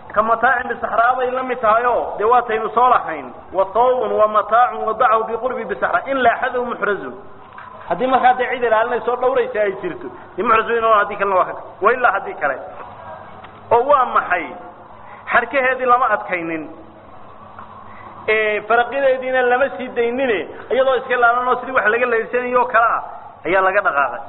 ka mataacin bisaxraa bay la mid tahay o dee waataynu soo lahayn wa thawbun wa mataacun wadacahu biqurbi bisaxra in laaxadahu muxrazun haddii markaa dee cid ilaalinayso dhawraysa ay jirto de muxraz weyn haddii kalena waa ka wa ilaa haddii kale oo waa maxay xarkaheedii lama adkaynin faraqideediina lama sii daynine iyadoo iska laalan oo sidii wax laga layrsanayo oo kale ah ayaa laga dhaqaaqay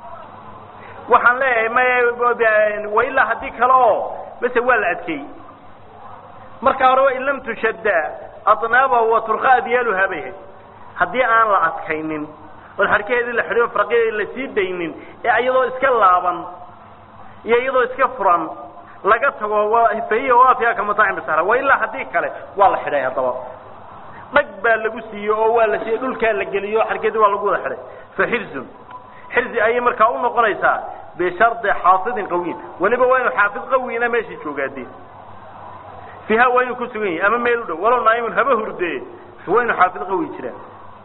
waxaan leeyahay may wa ilaa haddii kale oo mase waa la adkeeyey marka hore in lam tushadda adnaabahu wa turqa adyaaluhaa bay ahayd haddii aan la adkaynin oon xarkaheedii la xidhiyo faraqideedii la sii daynin ee iyadoo iska laaban iyo iyadoo iska furan laga tago fahiya waafiya ka mataacin bisahra wa ilaa haddii kale waa la xidhay haddaba dhag baa lagu siiyey oo waa la siiyey dhulkaa la geliyey oo xarkeedii waa lagu wada xidhay fa xirzun xirzi ayay markaa u noqonaysaa bishardi xaafidin qawiyin weliba waa inu xaafid qawiina meesha joogaadee fiiha waa inuu ku sugan yahay ama meel u dhow walow naa'imun haba hurdee waa inu xaafid qawi jiraan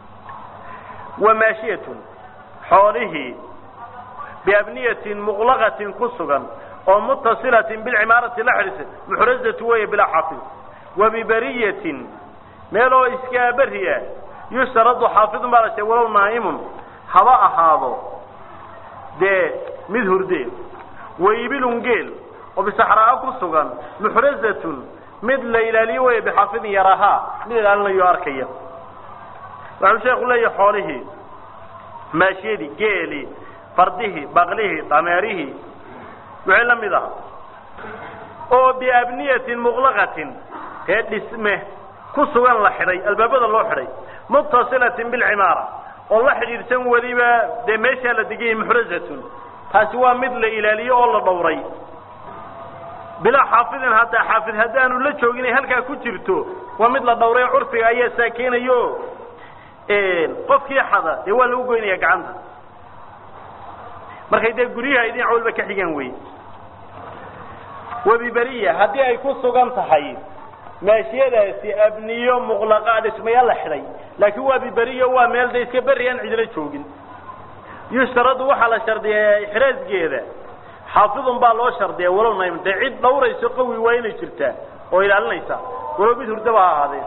wa maashiyatun xoolihii biabniyatin muqlaqatin ku sugan oo mutasilatin bilcimaarati la xidhiisa muxrazatu weeye bilaa xaafid wa bibariyatin meeloo iskaa beriya yushtaradu xaafidun baa la sheegay walow naa'imun haba ahaado dee mid hurdee wa ibilun geel oo bisaxraa ku sugan muxrazatun mid la ilaaliyo weeye bixaafidin yarahaa mid ilaalinayo arkaya waxau sheeku leeyahay xoolihii maashiyadii geelii fardihii baqlihii dameerihii wixii la mid aha oo biabniyatin muqlaqatin ee dhisme ku sugan la xidhay albaabada loo xidhay muttasilatin bilcimaara oo la xidhiidhsan weliba dee meeshaa la deganyay muxrazatun taasi waa mid la ilaaliyo oo la dhowray bilaa xaafidin haddaa xaafid haddaanu la joogin ay halkaa ku jirto waa mid la dhowray curfiga ayaa saakeenayo qofkii xada dee waa lagu goynaya gacanta markay dee guryaha ay dhinac walba ka xigaan wey wabiberiya haddii ay ku sugan tahay maashiyadaasi abniyo muqlaqa dhismayaal la xidhay laakiin waa biberiyo waa meel de iska berri aan cidila joogin yushtaradu waxaa la shardiyaa ixraasgeeda xaafidun baa loo shardiya walow naym dee cid dhawrayso qawi waa inay jirtaa oo ilaalinaysa walow mid hurdaba ha ahaadee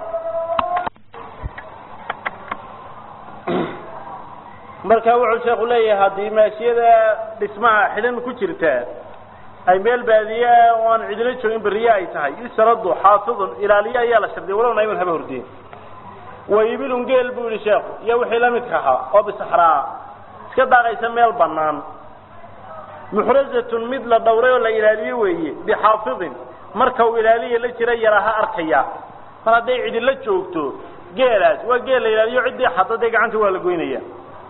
marka wuxuu sheeku leeyahay haddii maashiyada dhismaha xidhan ku jirtaa ay meel baadiye oo aan cidina joogin beriye ay tahay yustaradu xaafidun ilaaliye ayaa la shardiya walow nayman haba hordeen wa ibilun geel buu yihi sheekhu iyo wixii la midka ahaa oo bisaxraa iska daaqaysa meel banaan muxrazatun mid la dhowray oo la ilaaliye weeye bixaafidin marka uu ilaaliya la jira yaraha arkaya mar hadday cidila joogto geelaas waa geel la ilaaliyo ciddii xada dee gacanta waa la goynaya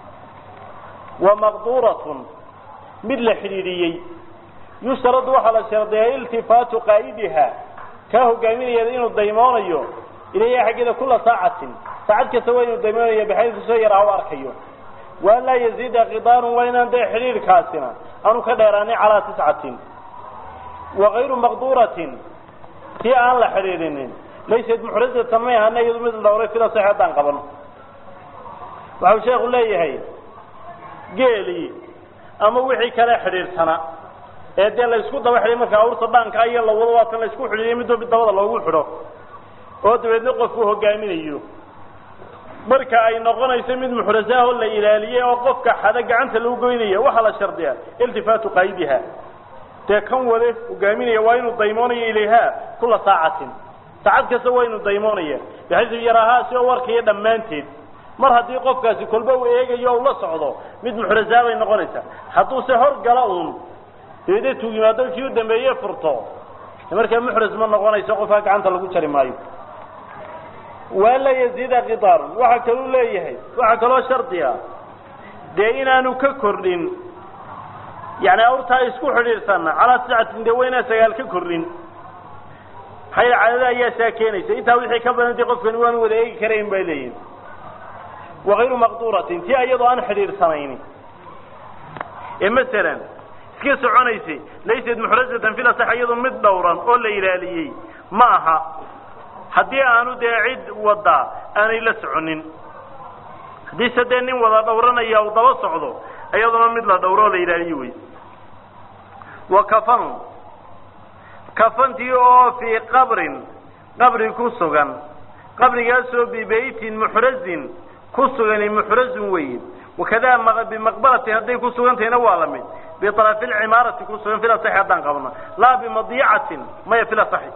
wa maqduuratun mid la xidhiidhiyey yustaradu waxaa la shardiyaa iltifaatu qaa'idiha kaa hogaaminayeeda inuu daymoonayo ilayha xaggeeda kula saacatin saacad kasta waa inuu daymoonayo baxaysu soo yaraha u arkayo wa an laa yaziida kidaarun waa inaan dee xidhiidhkaasina aanu ka dheeraanin calaa tiscatin wa kayru maqduuratin tii aan la xidhiidhinin laysad muxrazatan may ahana iyadu mid la dhowray sida sax haddaan qabano waxau sheekhu leeyahay geelii ama wixii kale xidhiidhsana ee dee laysku daba xidhay marka awrta dhaanka iyo la wado waatan laysku xidhiiyo midba mid dabada loogu xidho oo dabeedna qofku hogaaminayo marka ay noqonayso mid muxrasaahoo la ilaaliyey oo qofka xada gacanta lagu goynaya waxaa la shardiyaa iltifaatu qaydiha dee kan wade hogaaminaya waa inuu daymoonayo ilayha kula saacatin saacad kasta waa inuu daymoonaya baxaysu yarahaa si oo warkaya dhammaanteed mar haddii qofkaasi kolba uu eegayo o la socdo mid muxrasaa bay noqonaysaa hadduu se hor gala uun dabeedna tuug yimaado kii u dambeeye furto markaa muxras ma noqonayso qofkaa gacanta lagu jari maayo waa la yaziida kidaarun waxaa kaluu leeyahay waxaa kaloo shardiga dee inaanu ka kordhin yani awrtaa isku xidhiidhsana calaa tiscatin dee waa inaan sagaal ka kordhin maxaa yeel cadada ayaa saa keenaysa intaa wixii ka badantay qofkani waanu wada eegi karayn bay leeyihin wakayru maqduuratin tii iyadoo aan xidhiidhsanayni ee masalan iska soconaysay laysad muxrazatan fil asax iyadoo mid dhowran oo la ilaaliyey ma aha haddii aanu dee cid waddaa aanay la soconin haddiise dee nin wada dhowranaya uu daba socdo iyaduna mid la dhowro oo la ilaaliyo wey wa kafanu kafantii oo fii qabrin qabri ku sugan qabrigaasoo bibeytin muxrazin ku sugani muxrazun weeye wakadaa bimaqbarati hadday ku sugan tahayna waa la mid biarafi lcimaarati ku sugan fil asaxi haddaan qabno laa bimadiicatin maya fil asaxi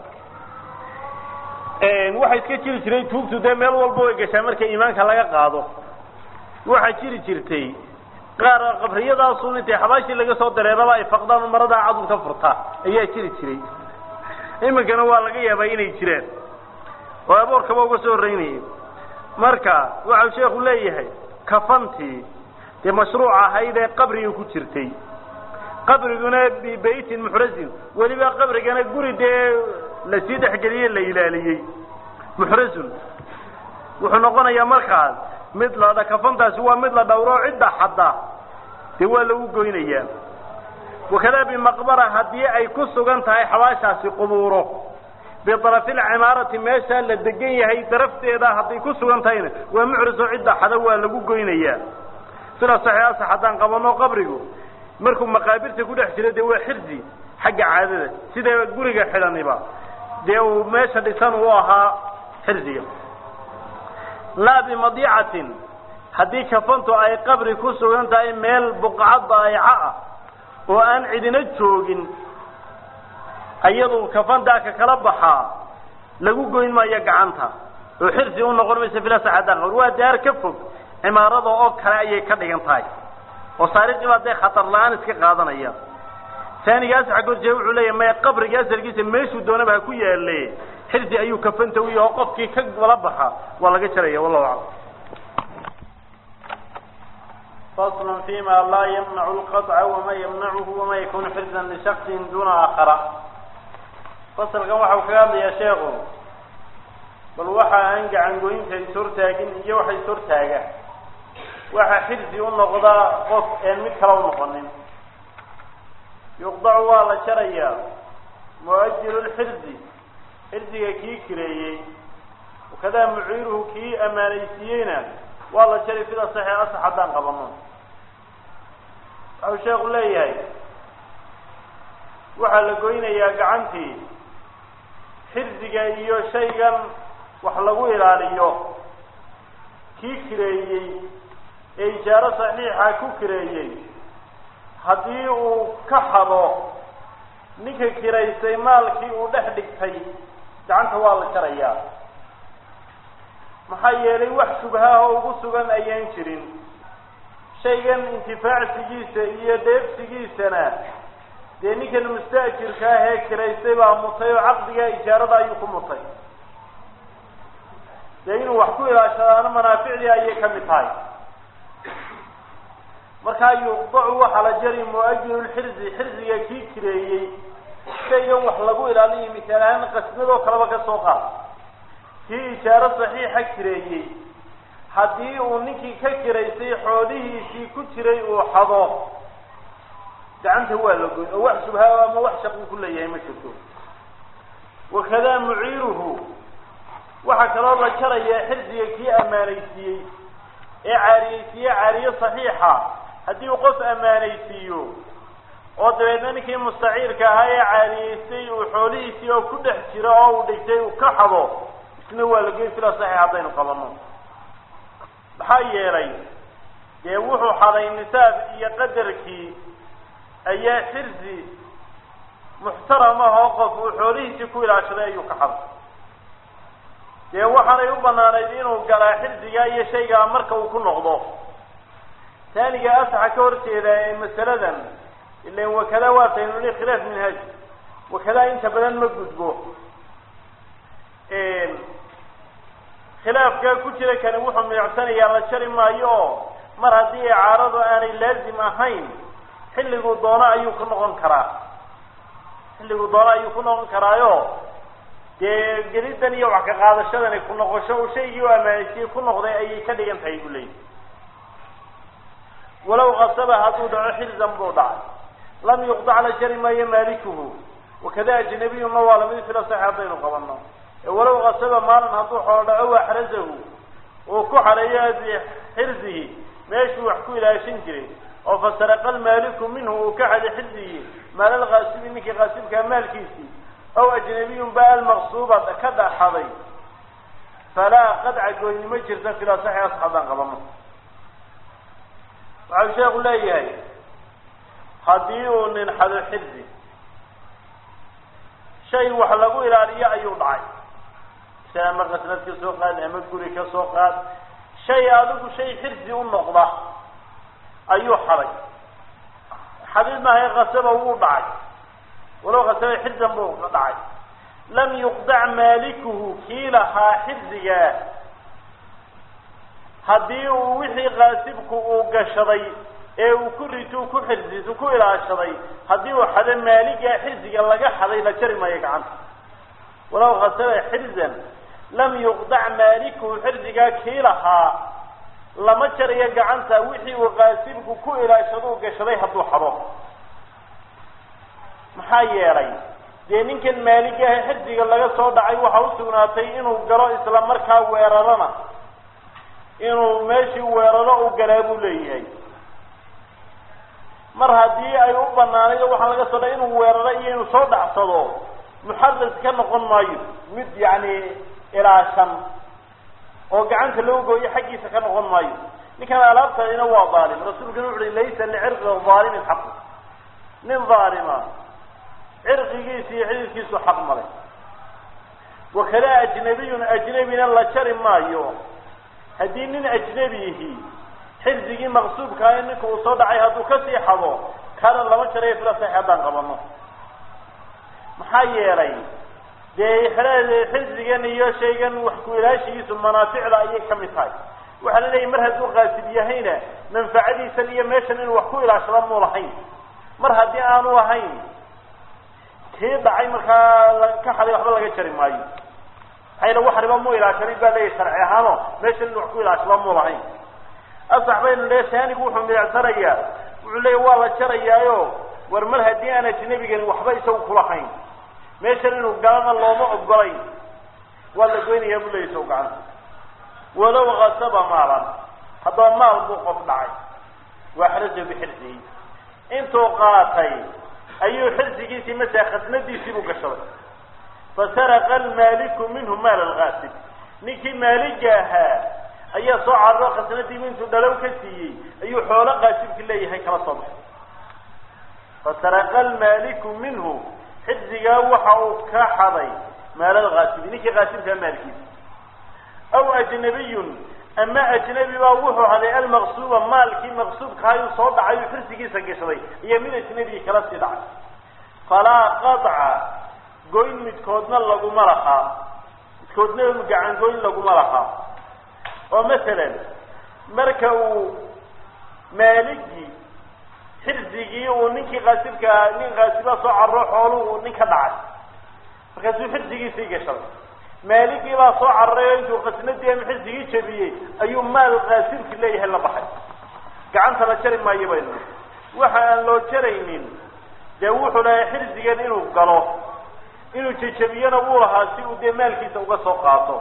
waxaa iska jiri jiray tuugtu dee meel walba way gashaa marka iimaanka laga qaado waxaa jiri jirtay qaar qabriyadaasun intay xabaashii laga soo dareeraba ay faqdaan maradaa cadul ka furtaa ayaa jiri jiray iminkana waa laga yaabaa inay jiraan oo aboorkaba uga soo horreynayay marka waxau sheekhu leeyahay kafantii dee mashruuc ahayd ee qabriga ku jirtay qabriguna bibeytin muxrazin weliba qabrigana guri dee lasii dhexgeliyey la ilaaliyey muxrazun wuxuu noqonayaa markaas mid la kafantaasi waa mid la dhowro cidda xadda dee waa lagu goynayaa wakadaa bimaqbara haddii ay ku sugan tahay xabaashaasi qubuuro biarafi lcimaarati meeshaa la degan yahay darafteeda hadday ku sugan tahayna waa muxriso cidda xada waa lagu goynayaa sida saxiixa haddaan qabano qabrigu markuu maqaabirta ku dhex jiro dee waa xirsi xagga caadada sida guriga xidhaniba dee uu meesha dhisan uu ahaa xirsiga laa bimadiicatin haddii kafantu ay qabri ku sugan tahay meel buqcad daayaco ah oo aan cidina joogin ayadu kafantaa ka kala baxaa lagu goyn maayo gacanta oo xirsi u noqon maysa filasaxadan qor waa daar ka fog cimaarada oo kale ayay ka dhigan tahay oo saariqii baa dee khatar la-aan iska qaadanaya taanigaas xagorjee wuxuu leeyahay maya qabriga asalkiisa meeshuu doonaba ha ku yaale xirsi ayuu kafanta u yaho qofkii ka wala baxa waa laga jaraya wallahu aclam fasl fima laa yamnacu lqaطca wama yamnacuhu wama yakunu xirzan lishaksin duna aakhara fasalkan waxau kaga hadlayaa sheekhu bal waxa aan gacangoynta ishortaagin iyo waxa ishortaaga waxa xirsi u noqdaa qof een mid kale u noqonin yuqdacu waa la jarayaa muajilu lxirsi xirsiga kii kireeyey wakadaa muciiruhu kii ammaanaysiiyeyna waa la jari fida saxi asax haddaan qabano waxau sheekhu leeyahay waxaa la goynayaa gacantii xirsiga iyo shaygan wax lagu ilaaliyo kii kireeyey ee ijaaro saxiixa ku kireeyey haddii uu ka hado ninka kiraysay maalkii uu dhex dhigtay gacanta waa la jarayaa maxaa yeelay wax shubhaah oo ugu sugan ayaan jirin shaygan intifaacsigiisa iyo dheefsigiisana dee ninkan musta'jirka ah ee kiraystay baa mutay oo caqdiga ijaarada ayuu ku mutay dee inuu wax ku ilaashadaana manaaficdii ayay ka mid tahay markaa yuqdacu waxaa la jari muajilu lxirsi xirsiga kii kireeyey shaygan wax lagu ilaaliyo misaal ahaan qasnadoo kaleba ka soo qaad kii ijaaro saxiixa kireeyey haddii uu ninkii ka kiraysay xoolihiisii ku jiray uu xado gacanta waa la goyn oo wax shubhaa ama wax shaqu ku leeyahay ma jirto wakadaa muciiruhu waxaa kaloo la jarayaa xirsiga kii ammaanaysiiyey ee caariyeysiiye caariye saxiixa haddii uu qof ammaanaysiiyo oo dabeedna ninkii mustaciirka ahaa ee caariyeystay uu xoolihiisii oo ku dhex jiro oo uu dhigtay uu ka xado isna waa la geyn fila saxiix haddaynu qabano maxaa yeelay dee wuxuu xaday nisaab iyo qadarkii ayaa xirsi muxtaram ah oo qof uu xoolihiisii ku ilaashaday ayuu ka xaday dee waxaanay u banaanayd inuu galaa xirsigaa iyo shaygaa marka uu ku noqdo taaniga asaxa ka horjeeda ee masaladan ilan wakada waataynu ni khilaaf minhaaj wakadaa inta badan ma gudbo khilaafka ku jira kani wuxuu miicsanayaa la jari maayo oo mar haddii icaaradu aanay laazim ahayn xilliguu doono ayuu ku noqon karaa xilliguu doono ayuu ku noqon karaayo dee gelidan iyo wax ka qaadashadani ku noqosho uu shaygii u ammaanaysiye ku noqday ayay ka dhigan tahay buu leeyahy walow kasaba hadduu dhaco xilzan buu dhacay lam yuqdac la jari maayo maalikuhu wakada ajnabiyuna waa lamid fila sax haddaynu qabano walow kasaba maalin hadduu xoolo dhaco waxrasahu uu ku xareeyo xirsihi meeshuu wax ku ilaashan jiray oo fasaraqa almaaliku minhu uu ka xaday xirsigii maalal kaasibi ninkii kaasibkaa maalkiisii aw ajnabiyun ba almaqsuuba ka dhaxaday falaa qadca goynimo jirta fila saxi asxaabaan qabano waxau sheeku leeyahay haddii uu nin xado xirsi shay wax lagu ilaaliyo ayuu dhacay si ama qasnad ka soo qaad ama guri ka soo qaad shay adigu shay xirsi u noqda ayuu xaday xadid maahay kasaba wuu dhacay walow kasaba xirsan buu dhacay lam yuqdac maalikuhu kii lahaa xirsigaa haddii uu wixii kaasibku uu gashaday ee uu ku rituu ku xirsiisu ku ilaashaday haddii uu xado maaligaa xirsiga laga xaday la jari maayo gacanta walow khasaba xirzan lam yuqdac maalikuhu xirsigaa kii lahaa lama jarayo gacanta wixii uu kaasibku ku ilaashaduu gashaday hadduu xado maxaa yeelay dee ninkan maaligaha xirsiga laga soo dhacay waxa usugnaatay inuu galo isla markaa weerarana inuu meeshii weeraro u galaa buu leeyahay mar haddii ay u banaanayd waxaa laga soo dhaay inuu weeraro iyo inuu soo dhacsado muxadas ka noqon maayo mid yacni ilaashan oo gacanta loo gooyo xaggiisa ka noqon maayo ninkan alaabtadina waa dhaalim rasuulkuna wuxu uhi laysa licirqi dhaalimin xaqu nin dhaalima cirqigiisa iyo xididkiisu xaq malay wakada ajnabiyun ajnabina la jari maayo haddii nin ajnebiyihi xirsigii maqsuubkaa ninka uu soo dhacay hadduu kasii xado kana lama jarayo fila sax haddaan qabano maxaa yeelay dee xereed xirsigan iyo shaygan wax ku ilaashigiisu manaaficda ayay ka mid tahay waxaa la leeyahy mar hadduu qaasib yahayna manfacadiisan iyo meeshan inuu wax ku ilaashada muu lahayn mar haddii aanu ahayn kii dhacay markaa ka xaday waxba laga jari maayo maxaa yele wax riba mu ilaashanin baa leeyahy sharci ahaano meeshan inuu wax ku ilaashada muu lahayn asax baynu le saanigu wuxuu midacsanayaa wuxuu leeya waa la jarayaayo war mar haddii aan ajnebigani waxba isagu kulahayn meeshan inuu galana looma ogolayn waa la goynayaa buu leeya isagu gacanta walow kasaba maalan haddaba maal buu qof dhacay waa xaraja bixirsihi intuu qaatay ayuu xirsigiisii masala khasnadiisii buu gashaday fasaraqa almaaliku minhu maal alkaasib ninkii maaliga ahaa ayaa soo cararo khasnadiibu intuu dhalow ka siiyey ayuu xoolo qaasibki leeyahay kala soo baxay fasaraqa almaaliku minhu xirsigaa waxa uu ka xaday maal alkaasibi ninkii kaasibkaa maalkiisa aw ajnabiyun ama ajnabi baa wuxuu haday almaqsuuba maalkii maqsuubka ayuu soo dhacay uu xirsigiisa gashaday iyo mid ajnabi kala sii dhacay falaa qadca goyn midkoodna laguma lahaa midkoodna gacan goyn laguma lahaa oo masalan marka uu maaligii xirsigii uu ninkii kaasibka nin kaasiba soo carro xooluhu uu nin ka dhacay markaasuu xirsigiisii gashaday maaligii baa soo cararay oo intuu khasnadii ama xirsigii jabiyey ayuu maal kaasibki leeyahay la baxay gacanta la jari maayo baynu waxa aan loo jaraynin dee wuxuu lahay xirsigan inuu galo inuu jejabiyana wuu lahaa si uu dee maalkiisa uga soo qaato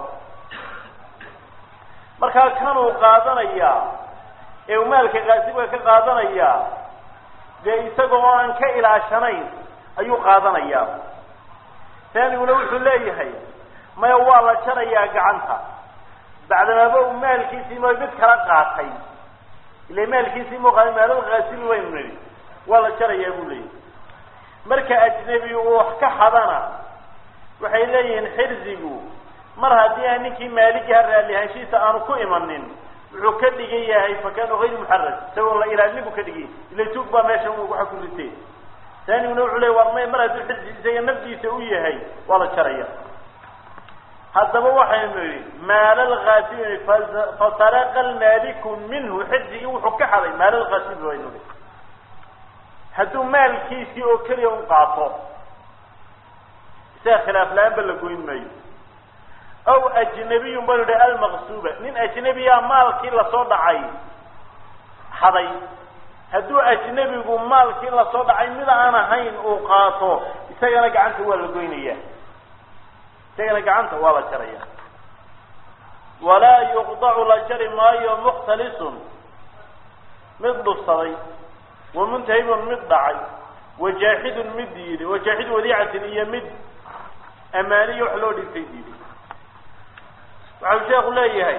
markaa kanuu qaadanayaa ee uu maalka kaasibka ka qaadanayaa dee isagoo aan ka ilaashanayn ayuu qaadanayaa taaniguna wuxuu leeyahay maya waa la jarayaa gacanta bacdamaaba uu maalkiisii ma mid kala qaatay ila maalkiisii muuqaada maalal kaasibi baynu nidhi waa la jarayaa buu leeyahay marka ajnebi uu wax ka xadana waxay leeyihiin xirsigu mar haddii aan ninkii maaligaha raallihaanshihiisa aanu ku imanin wuxuu ka dhigan yahay fakanu hayr muxaras isagoo la ilaalinin buu ka dhigan yahay ila tuug baa meeshan waxa ku ritay taaniguna wuxuu leey war may mar hadduu xirsi isaga nafdiisa u yahay waa la jaraya haddaba waxaynu yidhi maal alkaasibi fasaraqa almaaliku minhu xirsigii wuxuu ka xaday maal alkaasibi baynu nihi hadduu maalkiisii oo keliya un qaato isaga khilaaf la-aan ba la goyn maayo aw ajnabiyun baynu idhi almaqsuuba nin ajnebiyaa maalkii lasoo dhacay xaday hadduu ajnebigu maalkii lasoo dhacay mid aan ahayn uu qaato isagana gacanta waa la goynaya isagana gacanta waa la jaraya walaa yuqdacu la jari maayo mukhtalisun mid dhufsaday wa muntahibun mid dhacay wajaaxidun mid diiday wajaaxidu wadiicatin iyo mid ammaaniyo wax loo dhintay diiday waxau sheekhu leeyahay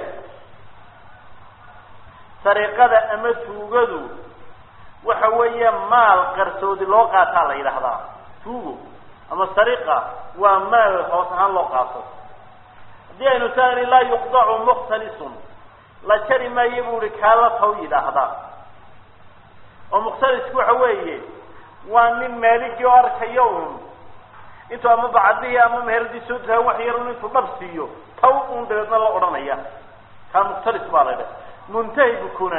sariqada ama tuugadu waxa weeye maal qarsoodi loo qaataa la yidhaahdaa tuugo ama sariqa waa maal hoos ahaan loo qaato haddii aynu saani laa yuqdacu mukhtalisun la jari maayo buu ihi kaala taw yidhaahdaa oo mukhtalisku waxa weeye waa nin maaligii oo arkayo un intuu ama bacadihii ama meheradii soo tahay wax yar un intuu dhab siiyo taw un dabeedna la odhanaya kaa mukhtalis baa la ydhaha muntahibkuna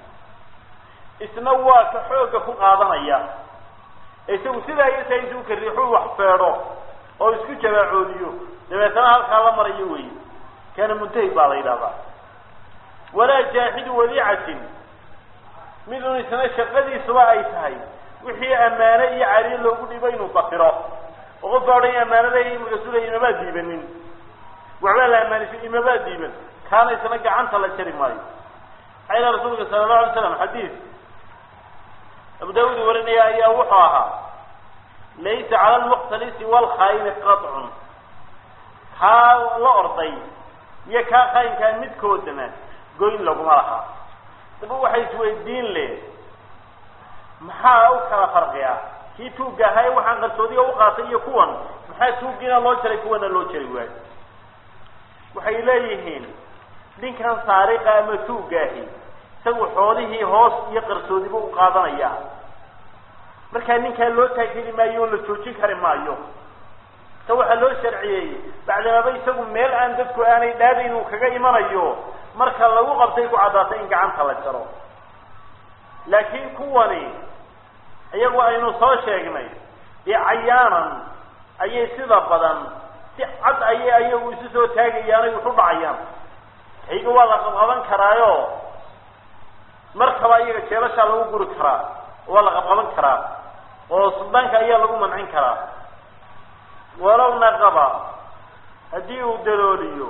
isna waa ka xoogga ku qaadanaya isagu sidaa yasa intuu ka riixuu wax feedho oo isku jabaacoodiyo dabeetana halkaa la marayo wey kana muntahib baa la yidhahdaa walaa jaaxidu wadiicatin mid un isna shaqadiisuba ay tahay wixii ammaane iyo cariir loogu dhibo inuu dafiro oo qof baa odhan ammaanada imika sulaya imamaa diibanin waxbaa la ammaanisa imamaa diiban kaana isna gacanta la jari maayo maxaa ila rasuulka sala allahu alay slam xadiis abu daawud warinaya ayaa wuxuu ahaa laysa cala almukhtalisi waalkhaayini qatcun kaa la orday iyo kaa khaayinkaa midkoodana goyn laguma lahaa daba waxay isweydiin le maxaa u kala farqiya kii tuugga ahaa ee waxaan qarsoodiga u qaatay iyo kuwan maxaa tuuggiina loo jaray kuwana loo jari waayo waxay leeyihiin ninkan saariqa ama tuugga ahi isagu xoolihii hoos iyo qarsoodiba u qaadanaya markaa ninkaa loo taageli maayo oo la joojin kari maayo ta waxaa loo sharciyeeyey bacdamaba isagu meel aan dadku aanay dhaadayn uu kaga imanayo marka lagu qabtay ku caddaatay in gacanta la jaro laakiin kuwani iyagu aynu soo sheegnay dee cayaanan ayay sida badan si cad ayay ayagu isu soo taagayaanay wuxu dhacayaan hayga waa la qabqaban karaayo markaba iyaga jeelashaa lagu guri karaa waa la qabqaban karaa oo suldaanka ayaa lagu mancin karaa walow naqaba haddii uu dalooliyo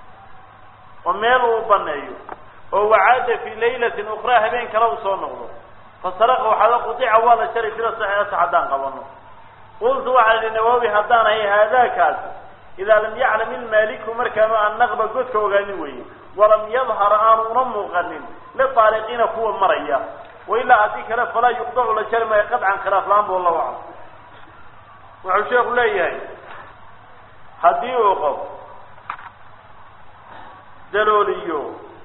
oo meel uu baneeyo oo wacaada fi laylatin ukraa habeen kale uu soo noqdo fasaraqa waxaada qudica waa la jaray sida saxiixasa haddaan qabano qultu waxaa idhi nawaawi haddaan ahay haadaakaas idaa lam yaclam ilmaaliku markaanu aan naqba godka ogaanin weeye walam yadhar aanu una muuqanin liaaliqiina kuwa maraya wailaa haddii kale falaa yuqdacu la jari maayo qadcan khilaaf la-aan bu allahu aclam wuxuu sheeku leeyahay haddii uu qof dalooliyo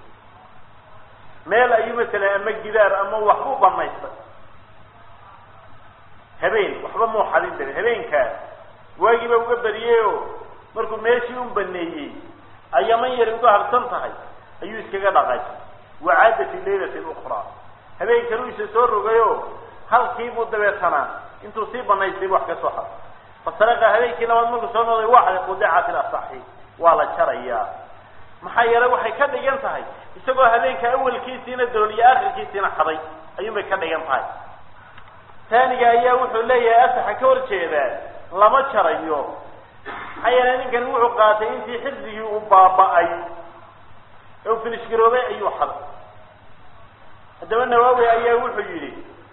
meel ayuu masalan ama gidaar ama waxbuu banaystay habeen waxba muu xadin darin habeenkaas waagiiba uga bariyey oo markuu meeshii u baneeyey ayaman yari uga harsan tahay ayuu iskaga dhaqay wacaada fi laylatin ukraa habeen kale u isa soo rogayo halkiibuu dabeetana intuu sii banaystay wax ka soo xad fasaraqa habeenkii labaad markuu soo noqday waxda qudicat ilasaxi waa la jarayaa maxaa yeelay waxay ka dhigan tahay isagoo habeenka awalkiisiina dooliyo akhirkiisiina xaday ayuunbay ka dhigan tahay taaniga ayaa wuxuu leeyahay asaxa ka hor jeedaa lama jarayo maxaa yeelay ninkani wuxuu qaatay intii xifdigii uu baaba-ay ee uu finishgaroobay ayuu xaday haddaba nawaawi ayaa wuxuu yidhi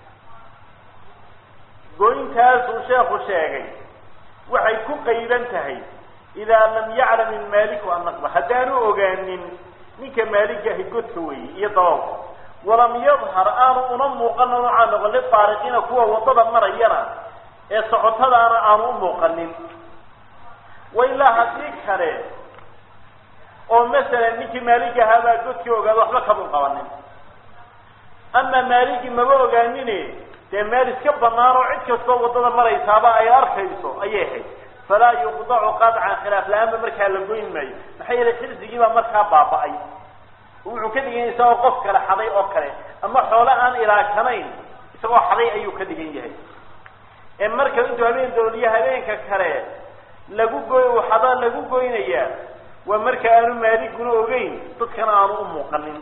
goyntaasuu sheekhu sheegay waxay ku qayban tahay idaa lam yaclam ilmaaliku annaqba haddaanu ogaanin ninka maaligahi godka weeye iyo daboolka walam yadhar aanu una muuqana noocaa noqon lifaariqiina kuwa waddada marayana ee socotadaana aanu u muuqanin wa ilaa haddii kale oo masalan ninkii maaligahaabaa godkii ogaada waxba kama qabanin ama maaligi maba ogaanine dee meel iska banaan oo cid kastoo waddada maraysaaba ay arkayso ayay ahayd falaa yuqdacu qadcan khilaaf la-aanba markaa la goyn maayo maxaa yeelay xirsigiibaa markaa baaba-ay wuxuu ka dhigan yahay isagoo qof kale xaday oo kale ama xoole aan ilaashanayn isagoo xaday ayuu ka dhigan yahay ee marka intuu habeen dooliyo habeenka kale lagu goy uu xadaa lagu goynayaa waa marka aanu maaliguna ogeyn dadkana aanu u muuqanin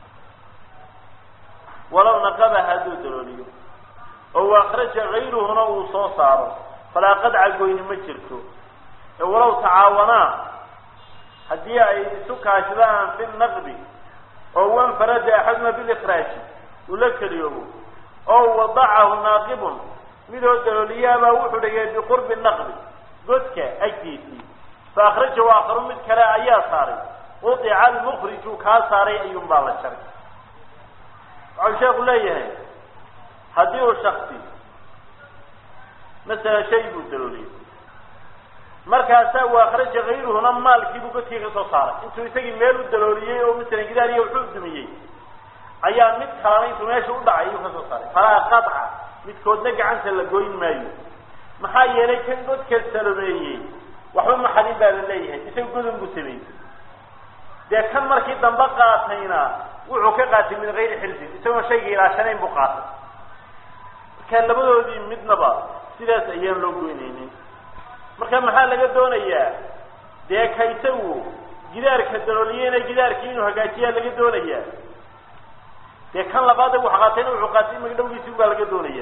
walow naqaba hadduu dalooliyo oo waakraja kayruhuna uu soo saaro falaa qadca goyni ma jirto ee walow tacaawanaa haddii ay isu kaashadaan fi naqbi oo wanfarada axaduma bilikraaji uu la keliyoobo oo wadacahu naaqibun midoo dalooliyaabaa wuxuu dhigay biqurbi naqbi godka agtiisii fa akhrajahu aakharu mid kale ayaa saaray udica almukriju kaa saaray ayuun baa la jaray waxau sheeku leeyahay haddii uu shaksi masalan shay buu dalooliyey markaasaa uu akhraja kayruhuna maalkiibuu godkii ka soo saaray intuu isagii meel u dalooliyey oo masalan gidaariya wuxuu dumiyey ayaa mid kalena intuu meesha u dhacay ayuu ka soo saaray falaa qaطca midkoodna gacanta la goyn maayo maxaa yeelay kan godka salomeeyey waxba maxadin baa la leeyahay isaga godon buu sameeyey dee kan markii dambe qaatayna wuxuu ka qaatay min gayri xirsin isagoon shayga ilaashanayn buu qaatay marka labadoodii midnaba sidaas ayaan loo goynaynin marka maxaa laga doonayaa dee ka isagu gidaarka dalooliyeyna gidaarkii inuu hagaajiyaa laga doonayaa dee kan labaada wax qaatayna wuxuu qaatay magdhowgiisi baa laga doonaya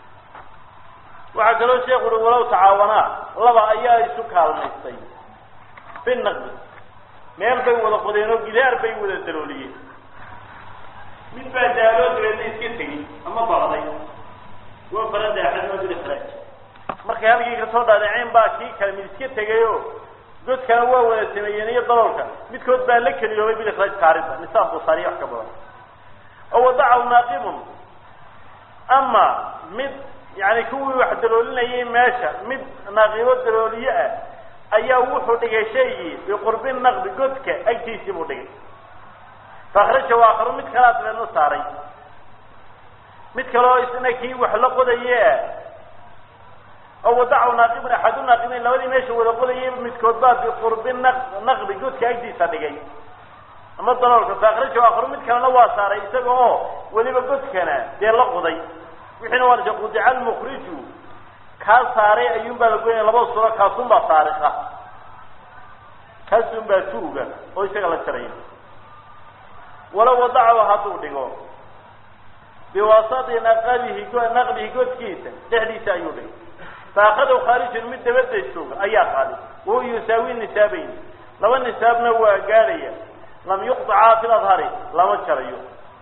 waxaa kaloo sheekhu ui walow tacaawanaa laba ayaa isu kaalmaystay binaqdi meel bay wada qodeen oo gidaar bay wada dalooliyeen mid baa daaloo dabeedna iska tegey ama baqday waa barada axadmadu ikhraaj markay halkii kasoo dhaadhaceen baa kii kale mid iska tegayo godkana waa wada sameeyeen iyo daloolka midkood baa la keliyoobay bilikhraaj kaarinta nisaab busaariya wax ka badan oo wadacahu naaqibun ama mid yani kuwii wax daloolinayay meesha mid naaqibo dalooliye ah ayaa wuxuu dhigay shaygii biqurbi naqdi godka agtiisii buu dhigay faakhrajahu aakharu mid kalaa dabeedna saaray mid kaleo isna kii wax la qodaye oo wadacahu naaqibun axadu naaqibiin labadii meesha wada qodayay midkood baa biqurbi na naqdi godka agtiisa dhigay ama daloolka faakhrajahu aakharu mid kalena waa saaray isaga oo weliba godkana dee la qoday wixiina waa dasha qudica almukriju kaa saaray ayuun baa la goynaya labada suro kaasun baa saariqa kaasun baa tuuga oo isaga la jaraya walow wadacahu hadduu dhigo biwasati naqabihi naqbihi godkiisa dhexdiisa ayuu dhigay faakadaw khaarijun mid dabada jooga ayaa qaaday wahuwa yusaawi nisaabayn laba nisaabna waa gaadhaya lam yuqطacaa fi ladhari lama jarayo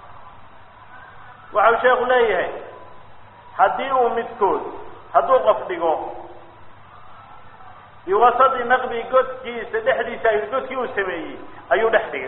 waxau sheeku leeyahay haddii uu midkood hadduu qof dhigo biwasati naqbi godkiisa dhexdiisa ay godkii uu sameeyey ayuu dhex dhigay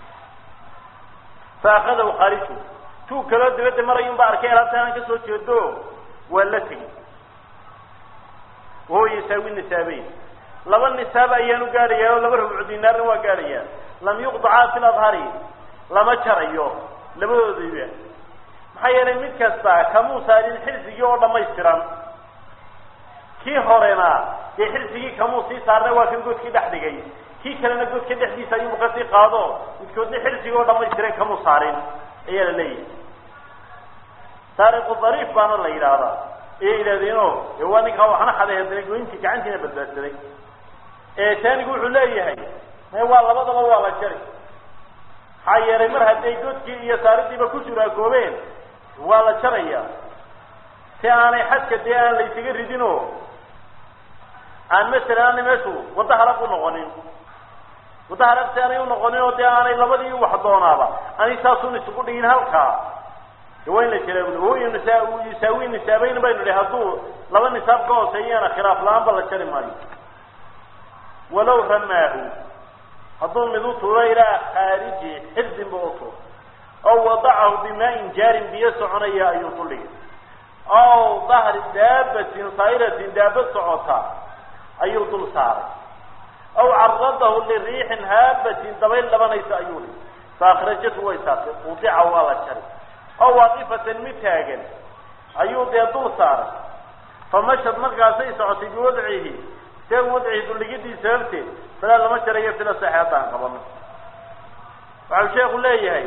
faakadaw khaarijun tuu kaloo dabadda marayun ba arkay alaabtaanan kasoo jeedo waa la tegey wahuwa yasaawi nisaabeyn laba nisaab ayaanu gaadhayaa oo laba rubcu dinaarna waa gaadhayaa lam yuqdacaa fi ladhari lama jarayo labadoodayba maxaa yeelay mid kasta kamuu saarin xirsigii oo dhamaystiran kii horena dee xirsigii kamuu sii saarna waa kan godkii dhex dhigay kii kalena godka dhexdiisa ayuu kasii qaado midkoodna xirsigii oo dhamaystiran kamuu saarin ayaa la leeyahay saariqu dariif baana la yidhaahdaa ayay yidhahdeeno e waa ninkaa waxna xaday haddana goyntii gacantiina badbaadsaday taanigu wuxuu leeyahay me waa labadaba waa la jari maxaa yeelay mar hadday godkii iyo saaridiiba ku juraagoobeen waa la jaraya si aanay xadka dee aan la ysaga ridin oo aan masalan aanay meeshu wadda halaq u noqonin wadda halaq si aanay unoqonin oo dee aanay labadii wax doonaaba aanay saasun isugu dhigin halkaa de waa in la jira huwa nisa yusaawi nisaabeyn baynu idhi hadduu laba nisaab ka hooseeyana khilaaf la-aan ba la jari maayo walow ramaahu hadduu mid u tuuro ilaa khaariji xirdin ba u tuuro aw wadacahu bimaain jaarin biyo soconaya ayuu ku dhigay aw dahri daabatin saa'iratin daabad socota ayuu dul saaray aw caradahu liriixin haabatin dabayl dhabanaysa ayuu dhigay faakrajatu way saartay udica waa la jari aw waaqifatan mid taagan ayuu dee dul saaray famashad markaasay socotay biwadcihi see wadcihi duldhigidii sababteed falaa lama jarayo fila saxe haddaan qabano waxau sheeku leeyahay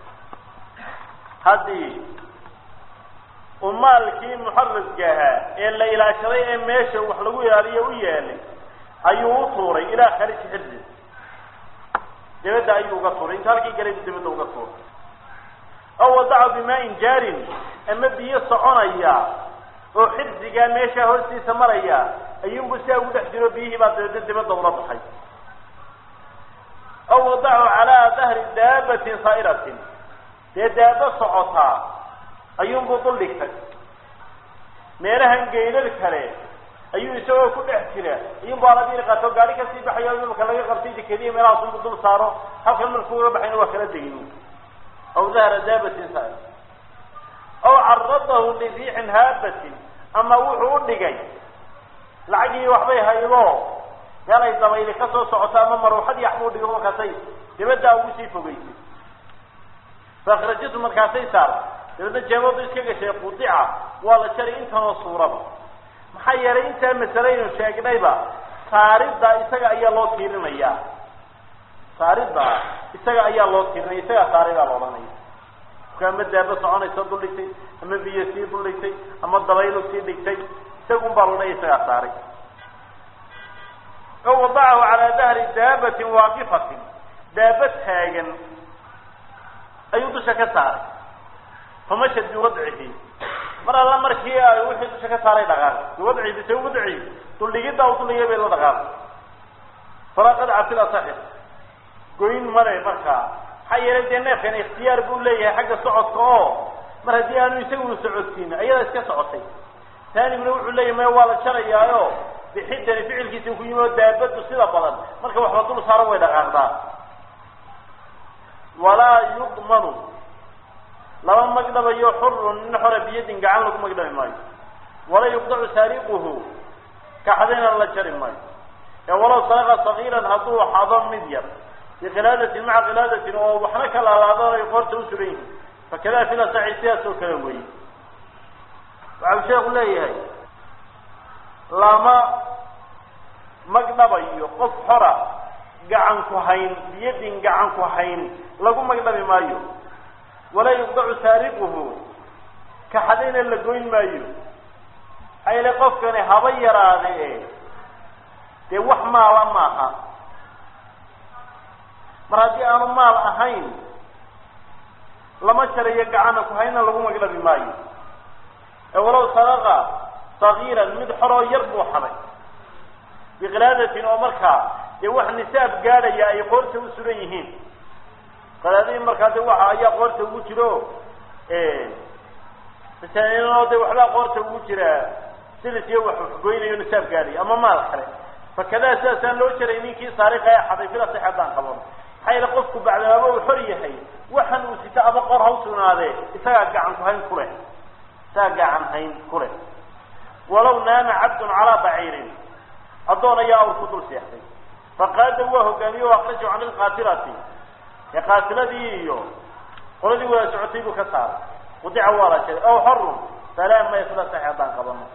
haddii uu maalkii muxaraska ahaa ee la ilaashaday ee meesha wax lagu ilaaliyo u yeelay ayuu u tuuray ilaa khariji xirdi dabadda ayuu uga tuuray inta halkii galay buu dabadda uga tuuray aw wadaca bimaain jaarin ama biyo soconaya oo xirsigaa meeshaa hortiisa maraya ayuunbu siaa ugu dhex jiro biyihii baa dabeedna dibadda ula baxay aw wadacu calaa dahri daabatin saa'iratin dee daaba socotaa ayuunbuu dul dhigtay meelahan geydad kale ayuu isagoo ku dhex jira iyunba alabiri qaato gaari kasii baxayo imaka laga qabtay dekediya meelahaasunbu dul saaro halkan markuu uga baxayna waa kala degin aw dahra daabatin sa aw caradahu liriixin haabatin ama wuxuu u dhigay lacagii waxbay haydo meel ay dabayli ka soo socoto ama maruuxadii waxbuu dhigo markaasay dibaddaa ugu sii fogeysay faakrajatu markaasay saar dabeedna jeebadu iska gashay qudica waa la jari intanoo suuraba maxaa yeelay intaa masalaynu sheegnayba saaridda isaga ayaa loo tiirinayaa saaridda isaga ayaa loo tiirinaya isagaa saaridaa la odhanaya marka ama daaba soconaysa dul dhigtay ama biyo sii dul dhigtay ama dabaylu sii dhigtay isagun baa lodhaya isagaa saaray o wadacahu calaa dahri daabatin waaqifatin daaba taagan ayuu dusha ka saaray famasha biwadcihi mar alla markii ay wixii dusha ka saaray dhaqaaqay biwadcihi bise wadcihi duldhigidda u duldhigay bay la dhaqaaqay falaa qadca fil asaxi goyn male markaa maxaa yeelay dee neefkan ikhtiyaar buu leeyahay xagga socodka oo mar haddii aanu isaguna socodsiinin ayadaa iska socotay taaniguna wuxuu leeyahy maya waa la jarayaayo bixidani ficilkiisa ku yimi oo daabadu sida badan marka waxba dul saaro way dhaqaaqdaa walaa yudmanu lama magdhabayo xurun nin xora biyadin gacan lagu magdhabi maayo walaa yuqdacu saariquhu kaxdayna la jari maayo ee walow saraqa sagiiran hadduu xado mid yar bikilaadatin maca kilaadatin oo waxna ka laalaadaan ay qoorta u sugan yihiin fakada fila saxi sidaas oo kale weeye waxau sheeku leeyahay lama magdhabayo qof xora gacan ku hayn biyadin gacan ku hayn lagu magdhabi maayo walaa yuqdacu saariquhu kaxadayna la goyn maayo hayle qofkani haba yaraade e dee wax maala maaha mar haddii aanu maal ahayn lama jarayo gacana ku hayna lagu magdhabi maayo ee walow sadaqa sagiiran mid xoroo yar buu xaday bikilaadatin oo markaa dee wax nisaab gaadhaya ay qoorta u sugan yihiin qadaadihii markaa de waxa ayaa qoorta ugu jiro masaanoo de waxbaa qoorta ugu jira silis iyo wax goynayo nisaab gaadhaya ama maal kale fakadaa sidaasaan loo jaray ninkii saariqa ee xaday fila sax haddaan qaban maxaa yeele qofku bacdamaaba uu xor yahay waxan uu sito ama qor ha usugnaadee isagaa gacan ku hayn ku leh isagaa gacan hayn ku leh walaw naama cabdun calaa baciirin addoon ayaa awr ku dul seexday faqaada waa hogaamiye akrajahu can ilqaatilati ee qaatiladii iyo qoladii wada socotay buu ka saaray qudica waa la jaray aw xorun salaam may fila sax haddaan qabano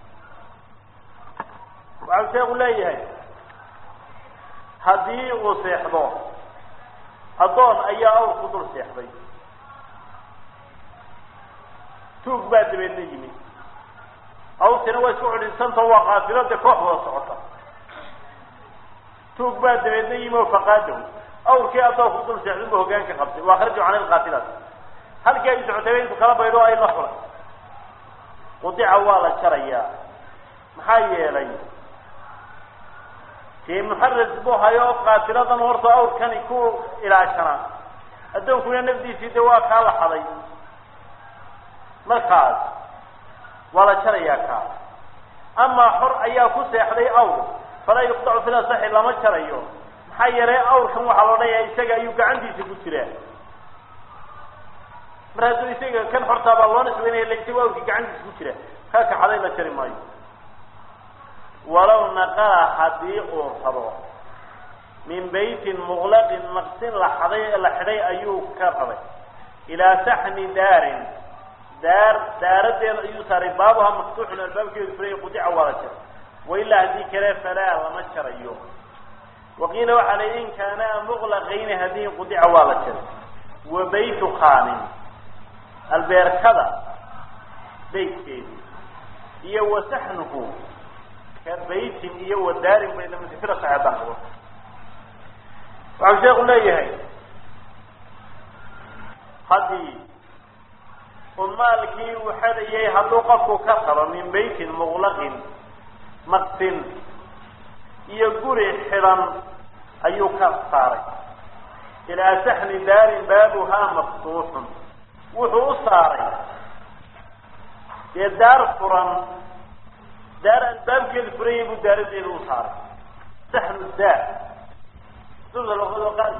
waxau sheeku leeyahay haddii uu seexdo addoon ayaa awr ku dul seexday tuug baa dabeedna yimid awrtina waa isku cidhinsanta waa qaatilada koox wada socota tuug baa dabeedna yimi oo faqaadahu awrkii addoon ku dul seexday bu hogaanka qabtay waa kharaju can ilqaatilati halkii ay socotayba intuu kala baydho ay la fulay qudica waa la jarayaa maxaa yeelay dee muxaras buu hayo qaatiladan horta awrkani ku ilaashanaa addoonkuna nafdiisii de waa kaa la xaday markaas waa la jarayaa kaa amaa xor ayaa ku seexday awr falaa yuqdacu fil asaxi lama jarayo maxaa yeelay awrkan waxaa la odhanaya isaga ayuu gacantiisa ku jiraa mar hadduu isaga kan xortaa baa loo nisbaynaya la isaga awrkii gacantiisa ku jira kaa kaxaday la jari maayo walow naqala haddii uu rabo min beytin muqlaqin maqsin la xaday la xidhay ayuu ka rabay ilaa saxni daarin daar daaradeeda ayuu saaray baabuha maftuuxun albaabkeedu furay qudica waa la jaray wailaa haddii kale falaa lama jarayo waqiila waxaa la in kaanaa muqlaqayni haddii qudica waa la jaray wa baytu khaanin albeerkada beytkeedi iyo wa saxnuhu ka baytin iyo wa daarin bay lamid fila saxeedaan qabo waxau sheeku leeyahay haddii uu maalkii uu xadayay hadduu qofku ka qabo min beytin muqlaqin maqsin iyo guri xidhan ayuu ka saaray ilaa saxni daarin baabuhaa maftuuxun wuxuu u saaray dee daar furan daar albaabkeedu furayay buu daaradeeda u saaray saxnu daar sida luqada qaar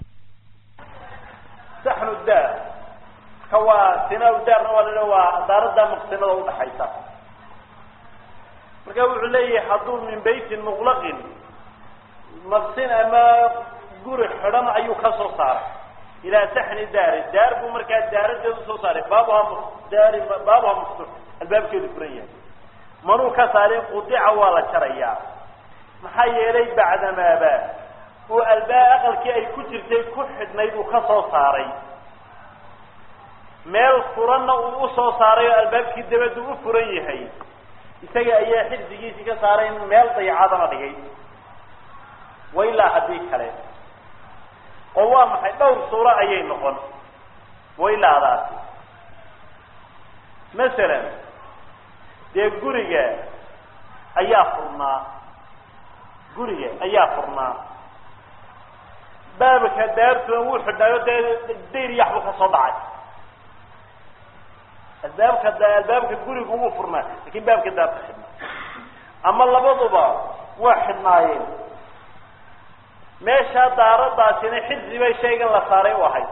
saxnu daar ka waa sinaa daarna waa la waa daarada maqsinada udhaxaysa marka wuxuu leeyahay hadduu min baytin muqlaqin maqsin ama guri xidhan ayuu ka soo saaray ilaa saxni daari daar buu markaa daaradeeda usoo saaray baabuha daari baabuha maftuux albaabkeedu furan yahay manuu ka saarin qudica waa la jarayaa maxaa yeelay bacdamaaba uu albaab aqalkii ay ku jirtay ku xidhnayd uu ka soo saaray meel furanna uu usoo saaray oo albaabkii dabadu u furan yahay isaga ayaa xifdigiisii ka saaray in meel dayacadana dhigay wailaa haddii kale oo waa maxay dhowr suuro ayay noqon wailaadaasi masalan dee guriga ayaa furnaa guriga ayaa furnaa baabka daartuna wuu xidhnaayo dee dayr yaxbu ka soo dhacay albaabka albaabka gurigu wuu furnaa lakin baabka daarta xidhnaa ama labaduba waa xidhnaayeen meeshaa daaradaasina xifdi bay shaygan la saaray u ahayd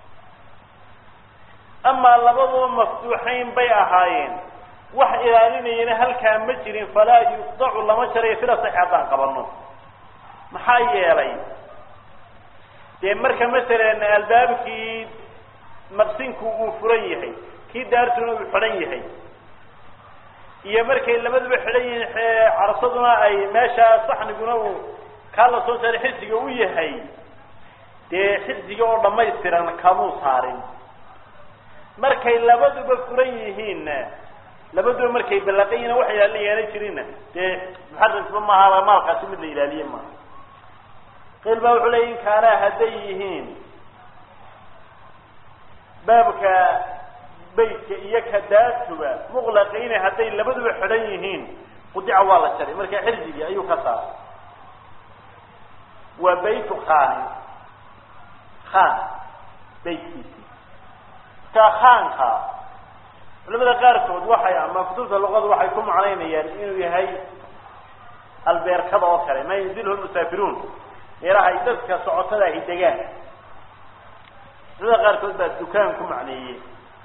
amaa labaduba maftuuxayn bay ahaayeen wax ilaalinayana halkaa ma jirin falaa yuqdacu lama jarayo sida sax haddaan qabano maxaa yeelay dee marka masalan albaabkii maqsinku uu furan yahay kii daartuna uu xidhan yahay iyo markay labaduba xidhan yihiin carsaduna ay meesha saxniguna uu kaa la soo saaray xifdiga u yahay dee xifdiga oo dhamaystiran kamuu saarin markay labaduba furan yihiinna labaduba markay ballaqayina wax ilaalin yeena jirinna dee muxarrisba maaha maalkaasi mid la ilaaliye maaha qiil baa wuxuu leya in kaanaa hadday yihiin baabka beytka iyo ka daartuba muqlaqayna hadday labaduba xidhan yihiin qudica waa la jaray marka xirdigii ayuu ka saaray waa baytu khaanin khaan beytkiisi ka khaanka culamada qaarkood waxay ama kutubta luqada waxay ku macnaynayaan inuu yahay albeerkada oo kale ma yanzilhu lmusaafiruun meelaha ay dadka socotada ahi degaan culamada qaarkood baa dukaan ku macneeyey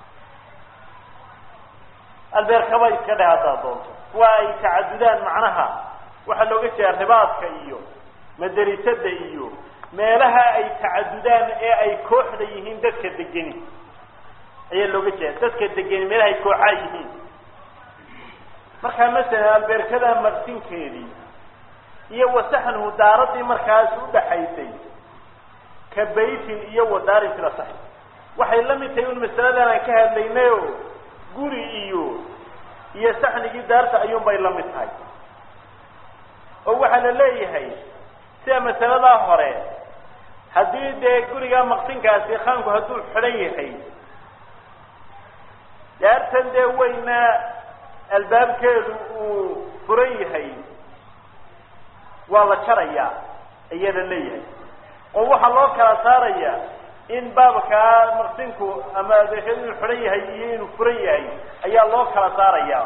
albeerkaba iska dheh haddaad doonto kuwa ay tacadudaan macnaha waxaa looga jeeda ribaadka iyo madarisada iyo meelaha ay tacadudaan ee ay kooxda yihiin dadka degeni ayaa looga jeeda dadka degeni meelaha ay kooxaa yihiin markaa masalan albeerkada maqsinkeedii iyo wasaxnuhu daaradii markaas udhaxaysay ka baytin iyo wadaarin sila sax waxay la mid tahay un masaladan aan ka hadlaynayo guri iyo iyo saxnigii daarta ayuun bay la mid tahay oo waxaa la leeyahay sida masaladaa hore haddii dee gurigaa maqsinkaasi khaanku hadduu xidhan yahay daartan dee weyna albaabkeedu uu furan yahay waa la jarayaa ayaa la leeyahay oo waxaa loo kala saaraya in baabkaa maqsinku ama adeekeedu inuu xidhan yahay iyo inuu furan yahay ayaa loo kala saaraya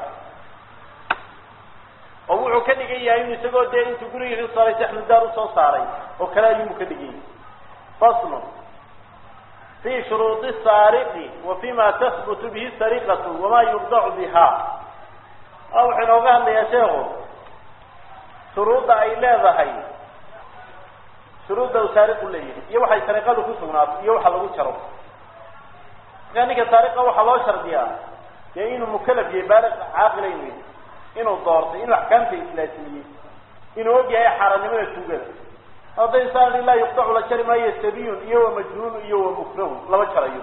oo wuxuu ka dhigan yahay in isagoo dee intuu gurigii ka saaray saxnudaar usoo saaray oo kale ayumu ka dhigan yahay faslu fi shuruudi saariqi wa fima tahbutu bihi sariqatu wama yubdacu biha a wuxuu inooga hadlayaa sheekhu shuruudda ay leedahay shuruudda uu saariqu leeyahay iyo waxay sariqadu ku sugnaato iyo waxa lagu jaro markaa ninka saariqa waxaa loo shardiyaa dee inuu mukalaf yahay baaliq caaqila inuu yahay inuu doortay inuu axkaamta islaasiyey inuu og yahay xaaraannimada tuugada hadday saan laa yuqdacu la jari maayo sabiyun iyo wa majnuun iyo wa mukrahun lama jarayo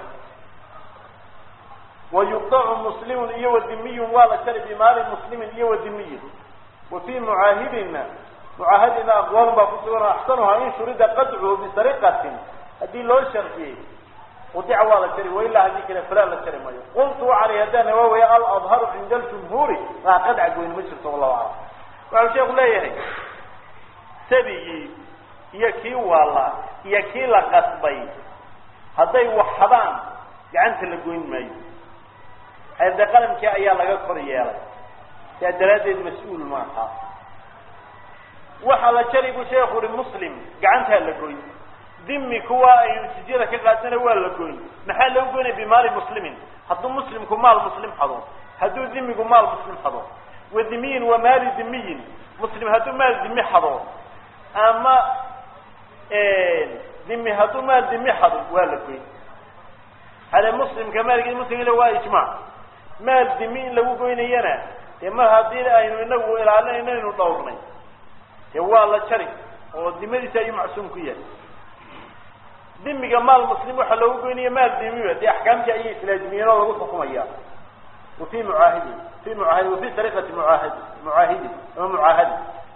wa yuqdacu muslimun iyo wa dimiyun waa la jari bimaali muslimin iyo wa dimiyin wa fii mucaahidina mucaahadina aqwaalun baa ku sugan axsanuhaa in shurida qadcuhu bisariqatin haddii loo shardiyey qudica waa la jari wailaa haddii kale falaa la jari maayo qultu waxaan haddana waa waya aladharu cinda aljumhuuri maa qadca goyn ma jirto wallahu aclam waxau sheeku leeyahay sabigii iyo kii waala iyo kii la qasbay hadday waxadaan gacanta la goyn maayo hayde qalamkii ayaa laga kor yeelay yaa daraaddeed mas-uul maaha waxaa la jari buu sheekhu uhi muslim gacantaa la goyn dimi kuwa aynu jizyada ka qaadana waa la goyn maxaa lagu goynaya bimaali muslimin hadduu muslimku maal muslim xado hadduu dimigu maal muslim xado wa dimiyin wa maali dimiyin muslim hadduu maal dimi xado ama dimi hadduu maal dimi xado waa la goyn hade muslimka maalkii muslimka waa ijmaac maal dimi in lagu goynayana dee mar haddii aynu inagu ilaalinayno aynu dhowrnay dee waa la jari oo dimadiisa ayuu macsuum ku yahay dimiga maal muslim waxaa loogu goynaya maal dimiba dee axkaamtii ayay islaazimiyeen oo lagu xukumaya wa fi mucaahidin fi muaahidi wa fi sariqati muaahid mucaahidin ama mucaahadi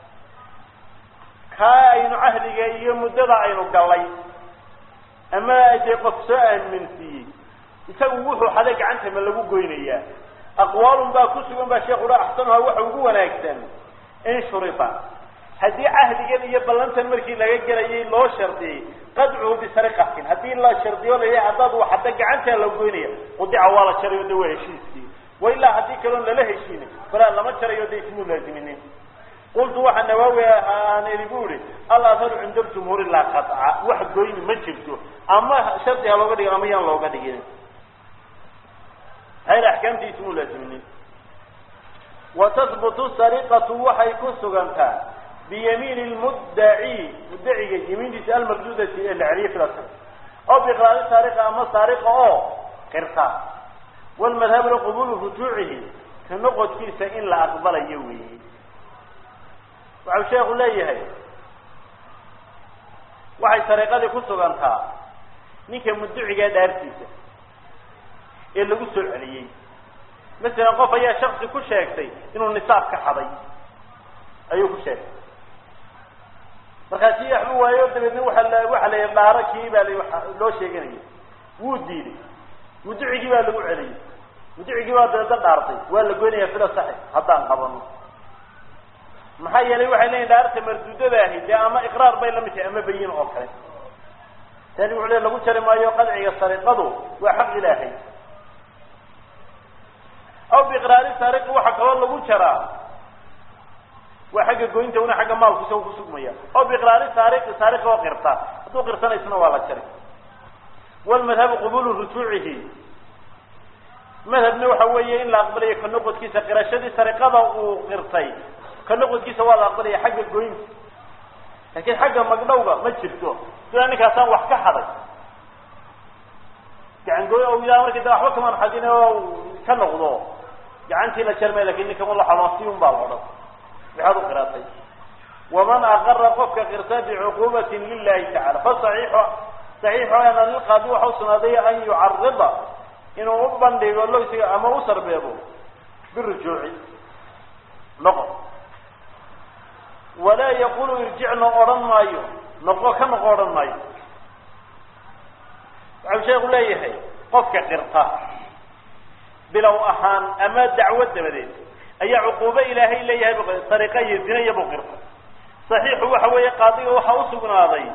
kaa aynu cahdiga iyo muddada aynu galay ama dee qof soo aaminsiiyey isagu wuxuu xaday gacanta ma lagu goynayaa aqwaalun baa ku sugan baa sheekhu ha axsanuha waxa ugu wanaagsan in shurita haddii cahdigan iyo ballantan markii laga gelayay loo shardiyey qadcuhu bisariqatin haddii la shardiyo la yahay haddaad waxada gacantaa la goynaya qudica waa la jarayo de waa heshiiskii wa ilaa haddii kaloon lala heshiinin falaa lama jarayo de ismuu laaziminin qultu waxaa nawaawi aan iri bu ihi alatharu cinda ljumhuuri laa qaطca wax goyni ma jirto ama shardi ha looga dhigin ama yaan looga dhigin hayr axkaamtii ismuu laaziminin wa tahbutu sariqatu waxay ku sugantaa biyamiin lmuddaci muddaciga yamiintiisa almagdudati ee la celiye fila oo biqraari saariqa ama saariqa oo qirta walmadhabu liqubulu rujuucihi ka noqodkiisa in la aqbalayo weeye waxau sheekhu leeyahay waxay sariiqadii ku sugantaa ninka mudducigaa dhaartiisa ee lagu soo celiyey masalan qof ayaa shaksi ku sheegtay inuu nisaab ka xaday ayuu ku sheegtay markaasi waxba waayo dabeedna waa la waxa la yidhi dhaaro kii baa la loo sheeganaya wuu diiday mudducigii baa lagu celiyey mudducigii baa dabeedna dhaartay waa la goynaya fila saxi haddaan qabano maxaa yeelay waxay leeyihin dhaarta marduudadaahi dee ama iqraar bay lamid tahay ama bayin oo kale tani wuxuu le lagu jari maayo qadciga sariqadu waa xaq ilaahay aw biiqraari saariqi waxaa kaloo lagu jaraa waa xagga goynta una xagga maalku isaga kusugmaya aw biiqraari saariqi saariqi oo qirta hadduu qirsanaysana waa la jari walmadhabu qubulu rujuucihi madhabna waxa weeye in la aqbalayo ka noqodkiisa qirashadii sariqada uu qirtay ka noqodkiisa waa la aqbalaya xagga goynta laakiin xagga magdhowga ma jirto sidaa ninkaasaan wax ka xaday gacan gooy o yidhaha markii da waxba kamaan xadin oo ka noqdo gacantii la jarmay lakin ninka la xaloonsi un baa la odhan maxaad u qiraatay waman aqara qofka qirta bicuqubatin lilahi tacala fa saxiixu saxiixu ana lilqaadi waxa usugnaaday an yucarida inuu u bandhigo logsiga ama u sarbeebo birujuuci noqo walaa yaqulu irjicna odhan maayo noqo ka noqo odhan maayo waxau sheeku leeyahay qofka qirta bilow ahaan ama dacwo dabadeed ayaa cuquubo ilaahay leeyahay sariqa iyo zina iyo buu qirta saxiixu waxa weeye qaadiga waxaa usugnaaday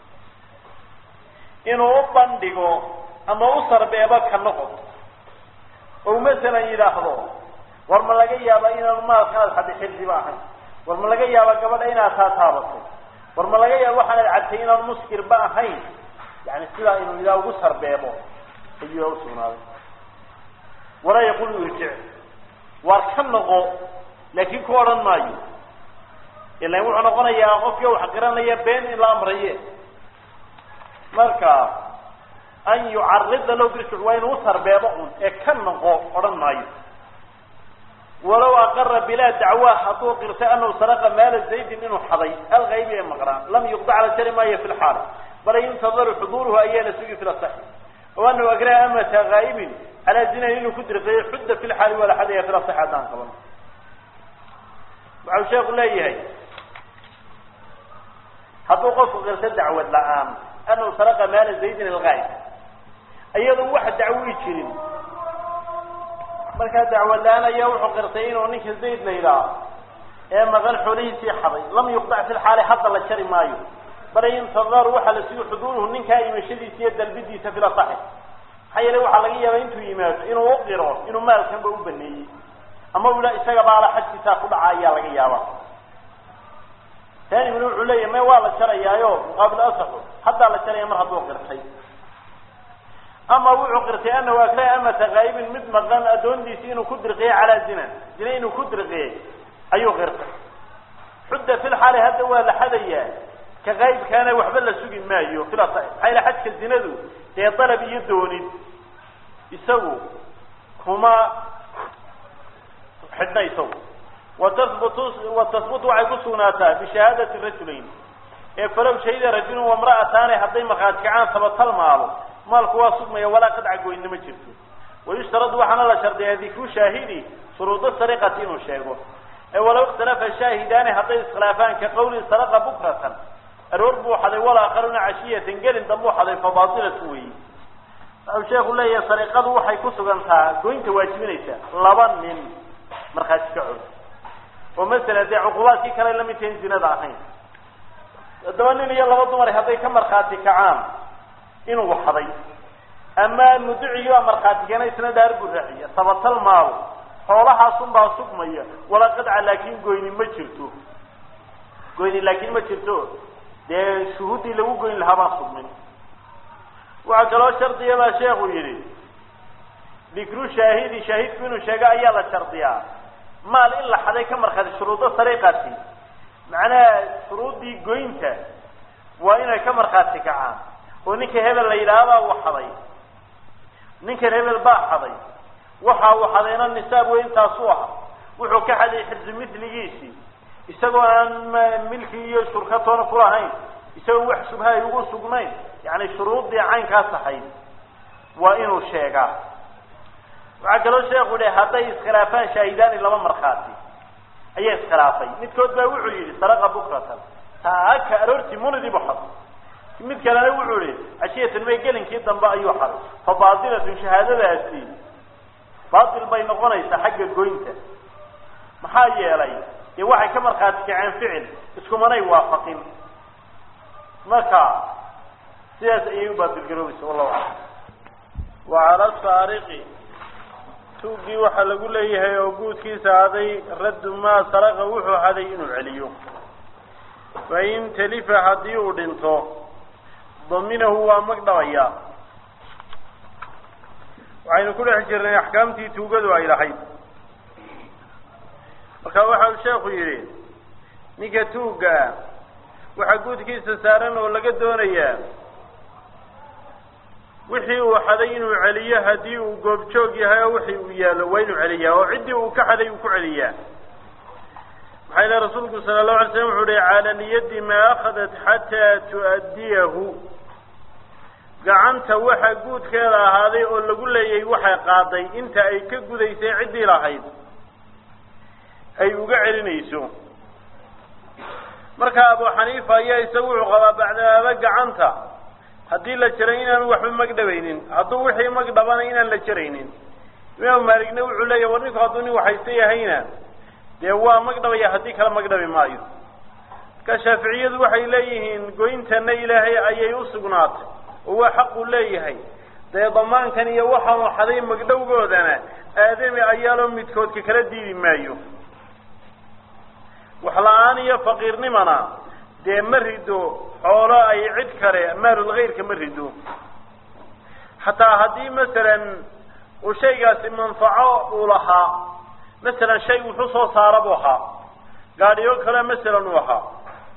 inuu u bandhigo ama u sarbeebo ka noqod ou masalan yidhaahdo war ma laga yaaba inaan maalkanaad xadi xirdiba ahayn war ma laga yaaba gabadha inaad taa taabatay war ma laga yaaba waxaanad cabtay inaan muskirba ahayn yani sidaa inuu idaa ugu sarbeebo ayuu usugnaaday walaa yaqulu irjic waar ka noqo laakiin ku odhan maayo ilan wuxuu noqonayaa qofkii wax qiranaya been in la amraye marka an yucarida low birjuc waa inuu usarbeebo un ee ka noqo odhan maayo walow aqara bilaa dacwa hadduu qirtay anahu saraqa maala zaydin inuu xaday alkaybi ee maqraan lam yuqdac la jari maayo fi lxaal bal yuntadaru xuduuruhu ayaa la sugi fi lasaxi o anahu agraha amata ghaa'ibin calaa zinan inuu ku dirqeeyo xudda fi lxaali waa la xadaya fi lasaxi haddaan qaban waxau sheeku leeyahay hadduu qofku qirto dacwad la-aan anahu saraqa maala zaydin alghaa'ib iyadoo wax dacwii jirin markaa dacwad la-aan ayaa wuxuu qirtay inuu ninka zayd la yidhaaho ee maqan xoolihiisii xaday lam yuqdac fi lxaali hadda la jari maayo bal yuntadaru waxaa la sugi xuduuruhu ninkaa imashadiisa iyo dalbidiisa fil asaxi maxaa yeelay waxaa laga yaabaa intuu yimaado inuu uqiro inuu maalkanba u baneeyey ama ula isaga baala xajkiisaa ku dhaca ayaa laga yaaba taaniguna wuxuu leeyahy me waa la jarayaayo muqaabil asaxu haddaa la jaraya mar hadduu qirtay ama wuxuu qirtay anahu akraa amata kaa'ibin mid maqan addoondiisi inuu ku dirqiyey calaa zina zina inuu ku dirqiyey ayuu qirtay xudda fil xaali hadda waa la xadayaa ka qaybkaana waxba la sugi maayo fila maxaa yila xajka zinadu dee dalab iyo doonid isagu kuma xidhna isagu watahbutu watahbutu waxay ku sugnaataa bishahaadati rajulayn ee falow shahida rajulun wamra'ataani hadday markhaati kacaan tabatal maalo maalku waa sugmaya walaa qadca goynna ma jirto wayushtaradu waxaana la shardiyaa dikru shaahidi shuruuda sariqati inuu sheego ee walow ikhtalafa shaahidaani hadday iskhilaafaan ka qawli saraqa bukratan aroor buu xaday walaakaruna cashiyatan gelin dambuu xaday fabatilatu weeyi wuxuu sheeku leeyahay sariqadu waxay ku sugantaa goynta waajibinaysa laba nin markhaati kacood oo masala dee cuqubaadkii kale la mid tahin zinada ahayn haddaba nin iyo laba dumar hadday ka markhaati kacaan inuu xaday ama muducigii baa markhaati keena isna dhaar buu raaciya tabatal maalo xoolahaasun baa sugmaya walaa qadca laakin goyni ma jirto goyni laakin ma jirto dee shuhuuddii lagu goyn lahaa baan sugmin waxaa kaloo shardiya baa sheekhu yidhi dikru shaahidi shaahidku inuu sheego ayaa la shardiyaa maal in la xaday ka markhaati shuruudo sariiqati macnaha shuruuddii goynta waa inay ka markhaati kacaan oo ninka hebel la yidhaahbaa uu xaday ninkan hebel baa xaday waxa uu xadayna nisaab wey intaasuu aha wuxuu ka xaday xirsi miligiisii isagoo aan milki iyo shurkatoona kulahayn isagoo wax subhay ugu sugnayn yani shuruuddii caynkaas ahayd waa inuu sheegaa waxaa kaloo sheekhu yihi hadday iskhilaafaan shaahidaani laba markhaati ayaa iskhilaafay midkood baa wuxuu yidhi saraqa bukratan taaka aroortii munidii bu xaday mid kalena wuxuu yihi cashiyatan may gelinkii dambe ayuu xaday fa baatilatun shahaadadaasi baatil bay noqonaysaa xagga goynta maxaa yeelay dee waxay ka markhaati kaceen ficil iskumanay waafaqin marka sidaas ayay u baatilgaroobaysa wallahu aclam wacala saariqi tuuggii waxaa lagu leeyahay oo guudkiisa haday raddu maa saraqa wuxuu haday inuu celiyo fain talifa haddii uu dhinto daminahu waa mag dhabaya waxaynu ku dhex jirnay axkaamtii tuugadu ay lahayd marka waxa uu sheekhu yidhi ninka tuugga ah waxaa guudkiisa saaran oo laga doonayaa wixii uu xaday inuu celiyo haddii uu goobjoog yahay oo wixii uu yaallo waa inuu celiyaa oo ciddii uu ka xaday uu ku celiyaa maxaa ilahi rasuulku sala allahu alay slam wuxuu uhi cala niyadi maa akhadat xataa tu'addiyahu gacanta waxa guudkeeda ahaaday oo lagu leeyay waxay qaaday inta ay ka gudaysay ciddii lahayd ay uga celinayso marka abu xaniifa ayaa isagu wuxuu qabaa bacdaaba gacanta haddii la jaray inaanu waxba magdhabaynin hadduu wixii magdhabana inaan la jaraynin imaamu maaligna wuxuu leeyahy war ninku hadduu nin waxaysta yahayna dee waa magdhabaya haddii kala magdhabi maayo marka shaaficiyadu waxay leeyihiin goyntana ilaahay ayay u sugnaatay oo waa xaq uu leeyahay dee damaankan iyo waxaanu xaday magdhowgoodana aadami ayaaloo midkoodka kala diidi maayo waxla-aan iyo faqiirnimana dee ma rido xoolo ay cid kale maalulkayrka ma rido xataa haddii masalan uu shaygaasi manfaco uu lahaa masalan shay wuxuu soo saara buu ahaa gaadhiyo kale masalan uu ahaa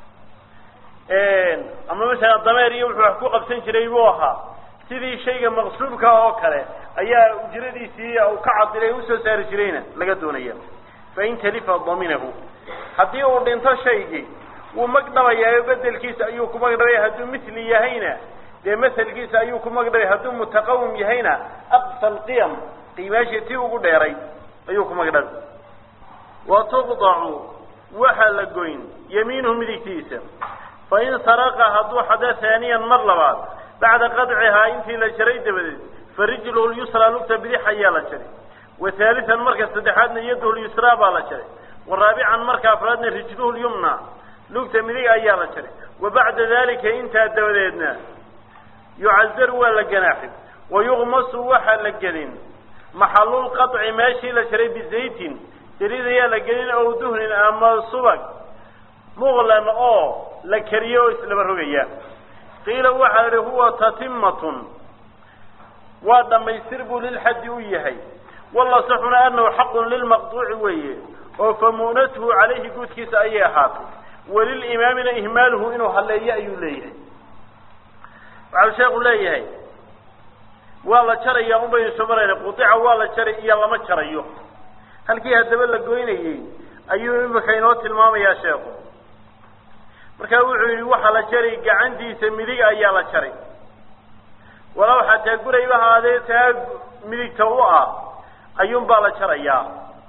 ama masalan dameer iyo wuxuu wax ku qabsan jiray buu ahaa sidii shayga maqsuubka oo kale ayaa ujradiisii u ka cadilay usoo saari jirayna laga doonaya fain talifa daminahu haddii uu dhinto shaygii wuu magdhabayaayo bedelkiisa ayuu ku magdhabaya hadduu mithli yahayna dee maselkiisa ayuu ku magdhabay hadduu mutaqawim yahayna aqsa alqiyam qiimaashii tii ugu dheeray ayuu ku magdhabay wa tuqdacu waxaa la goyn yamiinuhu midigtiisa fain saraqa hadduu xada haaniyan mar labaad bacda qadcihaa intii la jaray dabadeed fa rijluhu lyusraa lugta bidix ayaa la jaray wa haalian marka saddexaadna yaduhu lyusraa baa la jaray wa raabican marka afraadna rijluhu lyumna lugta midig ayaa la jaray wa bacda dalika intaa dabadeedna yucazaru waa la ganaaxi wa yuqmasu waxaa la gelin maxalulqaطci meeshii la jaray bizaytin saliid ayaa la gelin ow duhnin ama subag muqlan oo la kariyo oo islaba rogaya qiila waxaa idhi huwa tatimatun waa dhammaystir buu lilxaddi u yahay walasaxuna anahu xaqun lilmaqduuci weeye oo famu'natuhu calayhi guudkiisa ayay ahaatay walilimaamina ihmaaluhu inuu halleeyo ayuu leeyahay waxau sheekhu leeyahay waa la jaraya un baynu soo marayna qudica waa la jaray iyo lama jarayo halkii haddaba la goynayey ayuu imika inoo tilmaamayaa sheekhu markaa wuxuu yidhi waxaa la jaray gacantiisa midig ayaa la jaray walow xataa gurayba haadee taa midigta u ah ayuun baa la jarayaa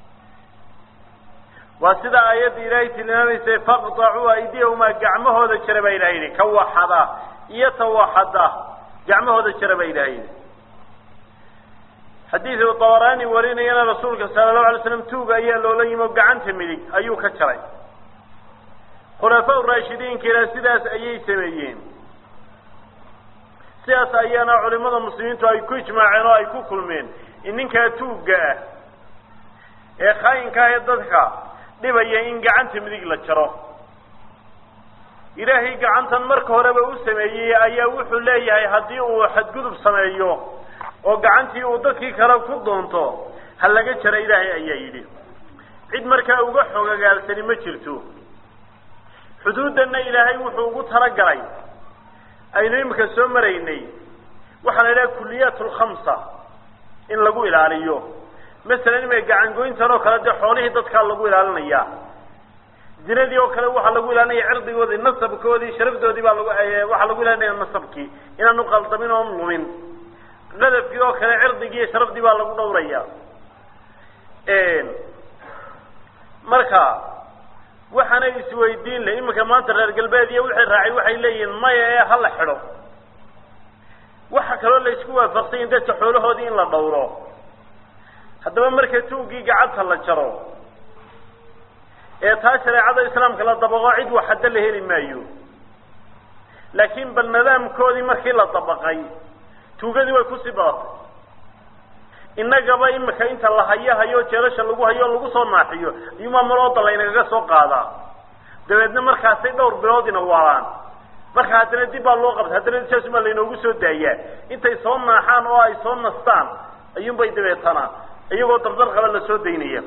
waa sida aayadda ilaahay tilmaamaysay faqdacuu aydiyahuma gacmahooda jara baa ilaha yidhi ka waxada iyo ta waxada gacmahooda jara baa ilaha yidhi xadiidu dabaraani warinayana rasuulka sala allahu alay slam tuuga ayaa loola yimi oo gacanta midig ayuu ka jaray khulafaa raashidiinkiina sidaas ayay sameeyeen sidaas ayaana culimada muslimiintu ay ku ijmaaceen oo ay ku kulmeen in ninkaa tuugga ah ee khaayinka ah ee dadka dhibaya in gacanta midig la jaro ilaahay gacantan marka horeba u sameeyey ayaa wuxuu leeyahay haddii uu xadgudub sameeyo oo gacantii uu dadkii kale ku doonto ha laga jara ilaahay ayaa yidhi cid markaa uga xogagaalsani ma jirto xuduuddanna ilaahay wuxuu ugu talagalay aynu imika soo maraynay waxaa la yidhaha kuliyaat lkhamsa in lagu ilaaliyo masalan imika gacangoyntan oo kale dee xoolihii dadkaa lagu ilaalinaya zinadii oo kale waxaa lagu ilaalinaya cirdigoodii nasabkoodii sharafdoodii baa lagu waxaa lagu ilaalinaya nasabkii inaanu qaldamin oon lumin qadafkii oo kale cirdigii iyo sharafdii baa lagu dhawraya marka waxaana isweydiin le iminka maanta reer galbeed iyo wixii raacay waxay leeyihiin maya ee hala xidho waxa kaloo la isku waafaqsanyin dadka xoolahoodii in la dhawro haddaba marka tuuggii gacanta la jaro ee taa shareecada islaamka la dabaqo cid wax hadda la heli maayo laakiin bal nidaamkoodii markii la dabaqay tuugadii way kusii badatay innagaba imika inta la hayo hayo jeelasha lagu hayo o lagu soo naaxiyo ayuumaa malooda laynagaga soo qaadaa dabeedna markaasay dhowr biloodina waalaan marka haddana dib baa loo qabta haddana saasumaa laynoogu soo daayaa intay soo naaxaan oo ay soo nastaan ayuunbay dabeetana iyagoo dardar qaba la soo daynaya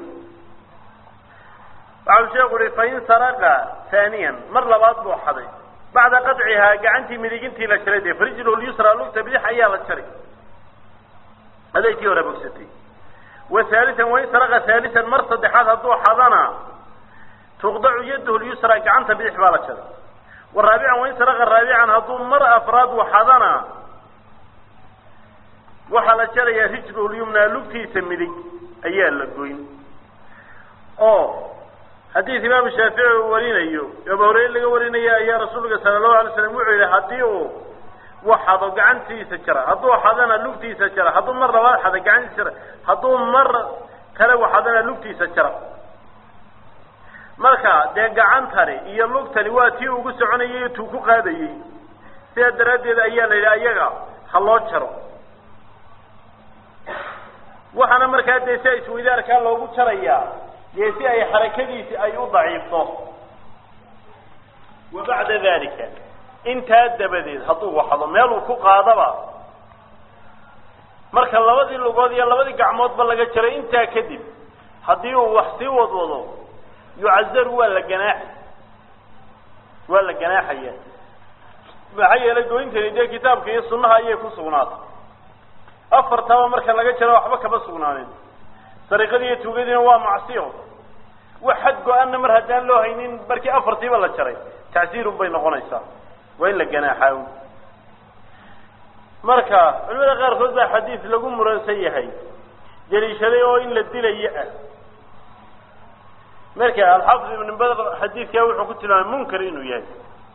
waxau sheeku uhi fain saraqa haaniyan mar labaad buu xaday bacda qadcihaa gacantii midigintii la jaray dee farijlu lyusra lugta bidix ayaa la jaray adeegkii hore bogsatay wa haalian wain saraqa haalian mar saddexaad hadduu xadana tuqdacu yadahu lyusra gacanta bidix baa la jaray wa raabican wain saraqa raabican hadduu mar afraad u xadana waxaa la jarayaa rijlu lyumna lugtiisa midig ayaa la goyn oo xadiis imaamu shaafici uu warinayo abu hureyre laga warinaya ayaa rasuulka sala allahu alay slam wuxuu yihi haddii uu waxado gacantiisa jara hadduu xadana lugtiisa jara hadduu mar labaad xada gacantiisa jara hadduu mar kale waxadana lugtiisa jara marka dee gacantani iyo lugtani waa tii ugu soconayay tuu ku qaadayey sidaa daraaddeed ayaa la yidhi ayaga ha loo jaro waxaana markaa dee si isweydaarkaa loogu jarayaa dee si ay xarakadiisi ay u daciifto wa bacda dalika intaa dabadeed hadduu waxdo meeluu ku qaadaba marka labadii lugood iyo labadii gacmoodba laga jaray intaa kadib haddii uu wax sii wadwado yucazaru waa la ganaaxi waa la ganaaxaya maxaa yeelay goyntani dee kitaabka iyo sunnaha ayay ku sugnaatay afartaba marka laga jaro waxba kama sugnaanin sariiqadii iyo tuugadiina waa macsiyo wax xad go-aanna mar haddaan loo haynin markii afartiiba la jaray tacsiirun bay noqonaysaa waa in la ganaaxaa marka culimada qaarkood baa xadiis lagu muransan yahay daliishaday oo in la dilayo ah marka alxaafid ibn badr xadiidkaa wuxuu ku tilmaamay munkar inuu yahay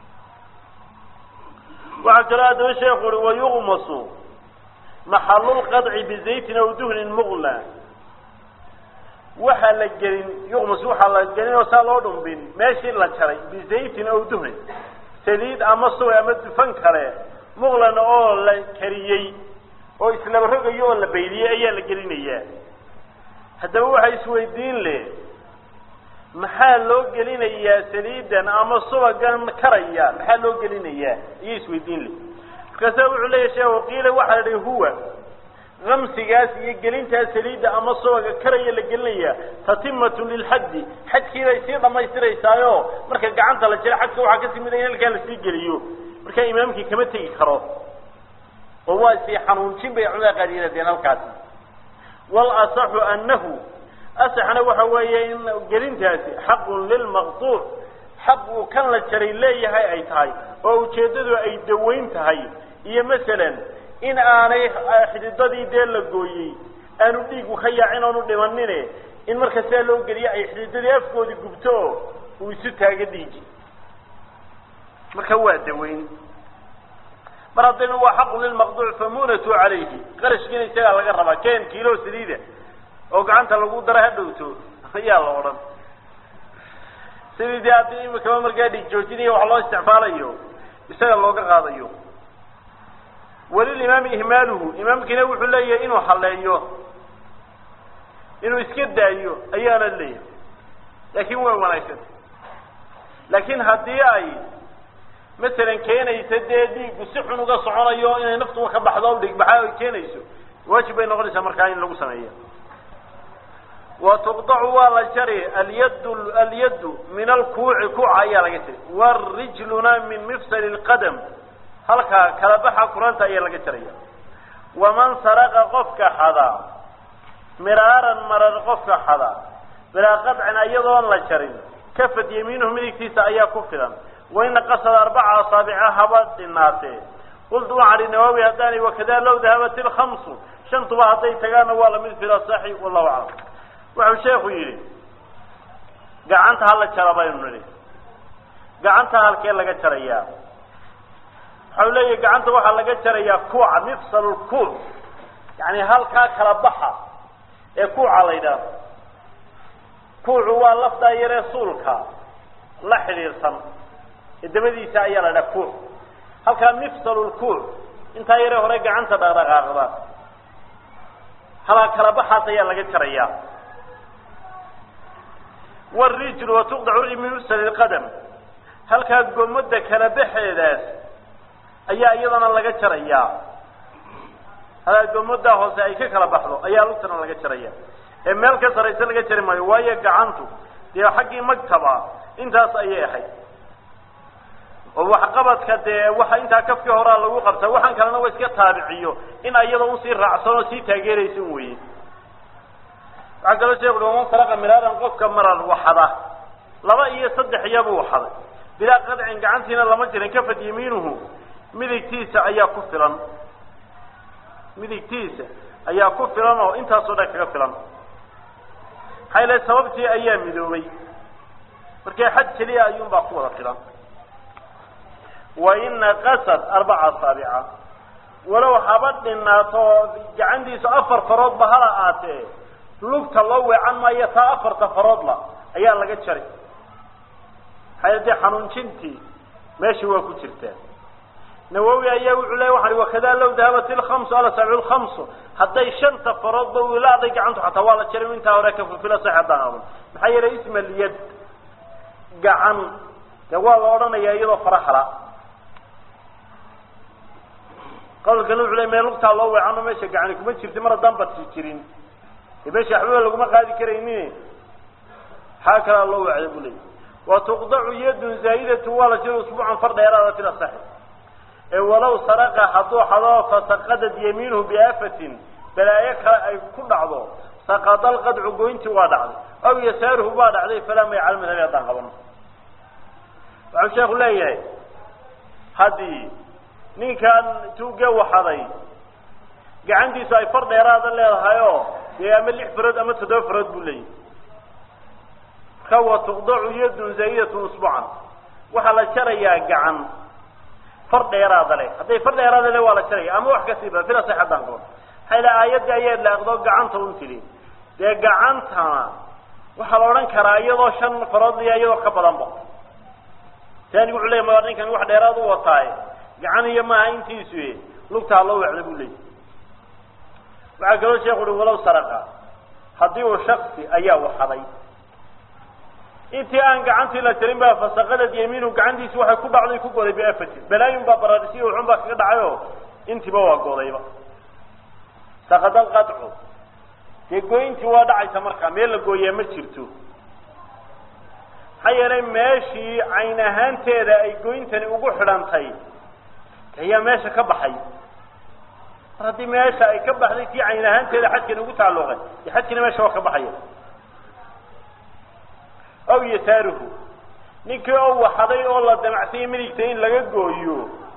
waxaa kaloo haddaba sheekhu uri wayuqmasu maxalulqadci bizaytin aw duhnin muqla waxaa la gelin yuqmas waxaa la gelin oo saa loo dhumbin meeshii la jaray bizaytin aw duhnin saliid ama suway ama dufan kale muqlan oo la kariyey oo islaba rogayo oo la baydiyey ayaa la gelinayaa haddaba waxaa isweydiin leh maxaa loo gelinayaa saliidan ama subagan karaya maxaa loo gelinayaa iyo isweydiin le markaasa wuxuu leeyahy sheekhu qiila waxaa la dhihi huwa kamsigaas iyo gelintaas saliidda ama subaga karaya la gelinaya tatimatu lilxaddi xadkii bay sii dhamaystiraysaayo marka gacanta la jira xadka waxaa kasii mid in halkaa lasii geliyo markaa imaamkii kama tegi karo oo waa sii xanuunjin bay culamada qaar yidhahdeen halkaasi walasaxu anahu asaxna waxa weeye in gelintaasi xaqun lilmaqtuuc xaq uu kan la jaray leeyahay ay tahay oo ujeeddadu ay dawayn tahay iyo masalan in aanay xididadii dee la gooyey aanu dhiigu ka yaacin oonu dhimanine in marka sidaa loo geliyo ay xididadii afkoodii gubto oo uu isu taago dhiigi marka waa dawayn mar haddayna waa xaqun lilmaqduuc famunatu calayhi qarashkiina isagaa laga rabaa ken kiilo saliida oo gacanta lagu dara ha dhowto ayaa la odhan sidii dee haddii imikaba markaa dhiig joojinaya wax loo isticmaalayo isaga looga qaadayo walilimaami ihmaaluhu imaamkiina wuxuu leeyahay inuu haleeyo inuu iska daayo ayaana leeyahay laakin waa wanaagsan laakiin haddii ay masalan keenaysa dee dhiigu si xun uga soconayo inay naftuba ka baxdo o dhigbaxa ay keenayso waajib bay noqonaysaa markaa in lagu sameeyo wa tuqdacu waa la jari alyaddu alyaddu min alkuuci kuuca ayaa laga jari warijluna min mifsali lqadam halkaa kala baxa kuranta ayaa laga jaraya waman saraqa qofka xadaa miraaran marar qofka xadaa bilaa qadcin iyadoon la jarin kafad yamiinuhu midigtiisa ayaa ku filan waina qasada arbaca asaabica haba dhinaatee qultu waxaan ihi nawaawi haddaani wakada low dahabat ilkhamsu shantuba hadday tagaana waa lamid fila saxi wallahu aclam wuxuu sheekhu yidhi gacanta hala jara baynu nidhi gacanta halkee laga jarayaa waxau leeyahay gacanta waxaa laga jarayaa kuuca mifsal kuuc yani halkaa kala baxa ee kuuca la yidhaahdo kuucu waa lafdaa yaree suulka la xidhiidhsan dabadiisa ayaa la dhaha kuuc halkaa mifsal kuuc intaa yaree hore gacanta dhaqdhaqaaqda halkaa kala baxaas ayaa laga jarayaa wrijl watuqdacu min mifsal qadam halkaa gomada kala baxeedaas ayaa iyadana laga jarayaa halkaa gomadaa hoose ay ka kala baxdo ayaa lugtana laga jaraya ee meel ka saraysa laga jari maayo waayo gacantu dee xaggii magtaba intaas ayay ahayd oo waxqabadka dee waxa intaa kafkii horaa lagu qabtaa waxaan kalena wa iska taabiciyo in iyada usii raacsan oo sii taageeraysa un weye waxaa kaloo sheekhu waman saraqa miraaran qofka marar waxada laba iyo saddex iyabuu waxaday bilaa qadcin gacantiina lama jirin kafad yamiinuhu midigtiisa ayaa ku filan midigtiisa ayaa ku filan oo intaasoo dhan kaga filan maxaa ilahay sababtii ayaa midoobay markee xad keliya ayuunbaa ku wada filan wa ina qasad arbaca asaabica walow haba dhinaato gacantiisu afar faroodba hala aatee lugta loo weecan maayo taa afarta faroodla ayaa laga jari maxaa dee xanuunjintii meesha waa ku jirtaa nawowi ayaa wuxuu leya waxaan wakada low dahabat ilkamsu alasaabicu lkamsu hadday shanta faroodba wilaaday gacantu xataa waa la jaray intaa hore ka fulfila sax haddaan adan maxaa yeelay isma lyad gacan dee waa la odhanayaa iyadoo farahala qawlkana wuxu ley mee lugtaa loo weecano meesha gacani kuma jirta mar haddaan badsi jirin de meesha waxbaba laguma qaadi karaynin xaa kalaa loo weecda bu leeyay wa tuqdacu yadun zaa'idatu waa la jiro usbuucan far dheeraada fil asaxi ee walow saraqa hadduu xado fasaqadad yamiinuhu biaafatin balaayo kale ay ku dhacdo saqada alqadcu goyntii waa dhacday aw yasaaruhu baa dhacday falaa may cala madhabi haddaan qabano waxau sheekhu leeyahay haddii ninkan tuuge waxaday gacantiisu ay far dheeraada leedahay oo dee ama lix farood ama toddoba farood buu leeyahay marka wa tuqdacu yadun zaa'idatun usbucan waxaa la jarayaa gacan far dheeraada leh hadday far dheeraada leh waa la jaraya ama wax kasii ba fila saxadaan qabo maxaa ila aayadda ayaa laaqdo gacanta un tiri dee gacantana waxaa la odhan karaa iyadoo shan farood iyo iyadoo ka badanba taanigu wuxuu leya ma ninkan wax dheeraad u wataaye gacan iyo maaha intiisu lugtaa loo wecda buu leeyay waxaa kaloo sheekhu uhi walow saraqa haddii uu shaksi ayaa waxaday intii aan gacantii la jarin baa fasaqadad yamiinu gacantiisi waxay ku dhacday ku goday biafatin balaayun baa baraadhisiyo wuxun baa kaga dhacay oo intiiba waa godayba saqada alqadcu dee goyntii waa dhacaysa markaa meel la gooyaa ma jirto maxaa yeelay meeshii cayn ahaanteeda ay goyntani ugu xidhantay ayaa meesha ka baxay mar haddii meesha ay ka baxday tii cayn ahaanteeda xadkani ugu tacalluqay dee xadkina meesha waa ka baxaya aw yasaaruhu ninkii oo waxaday oo la damacsanya midigta in laga gooyo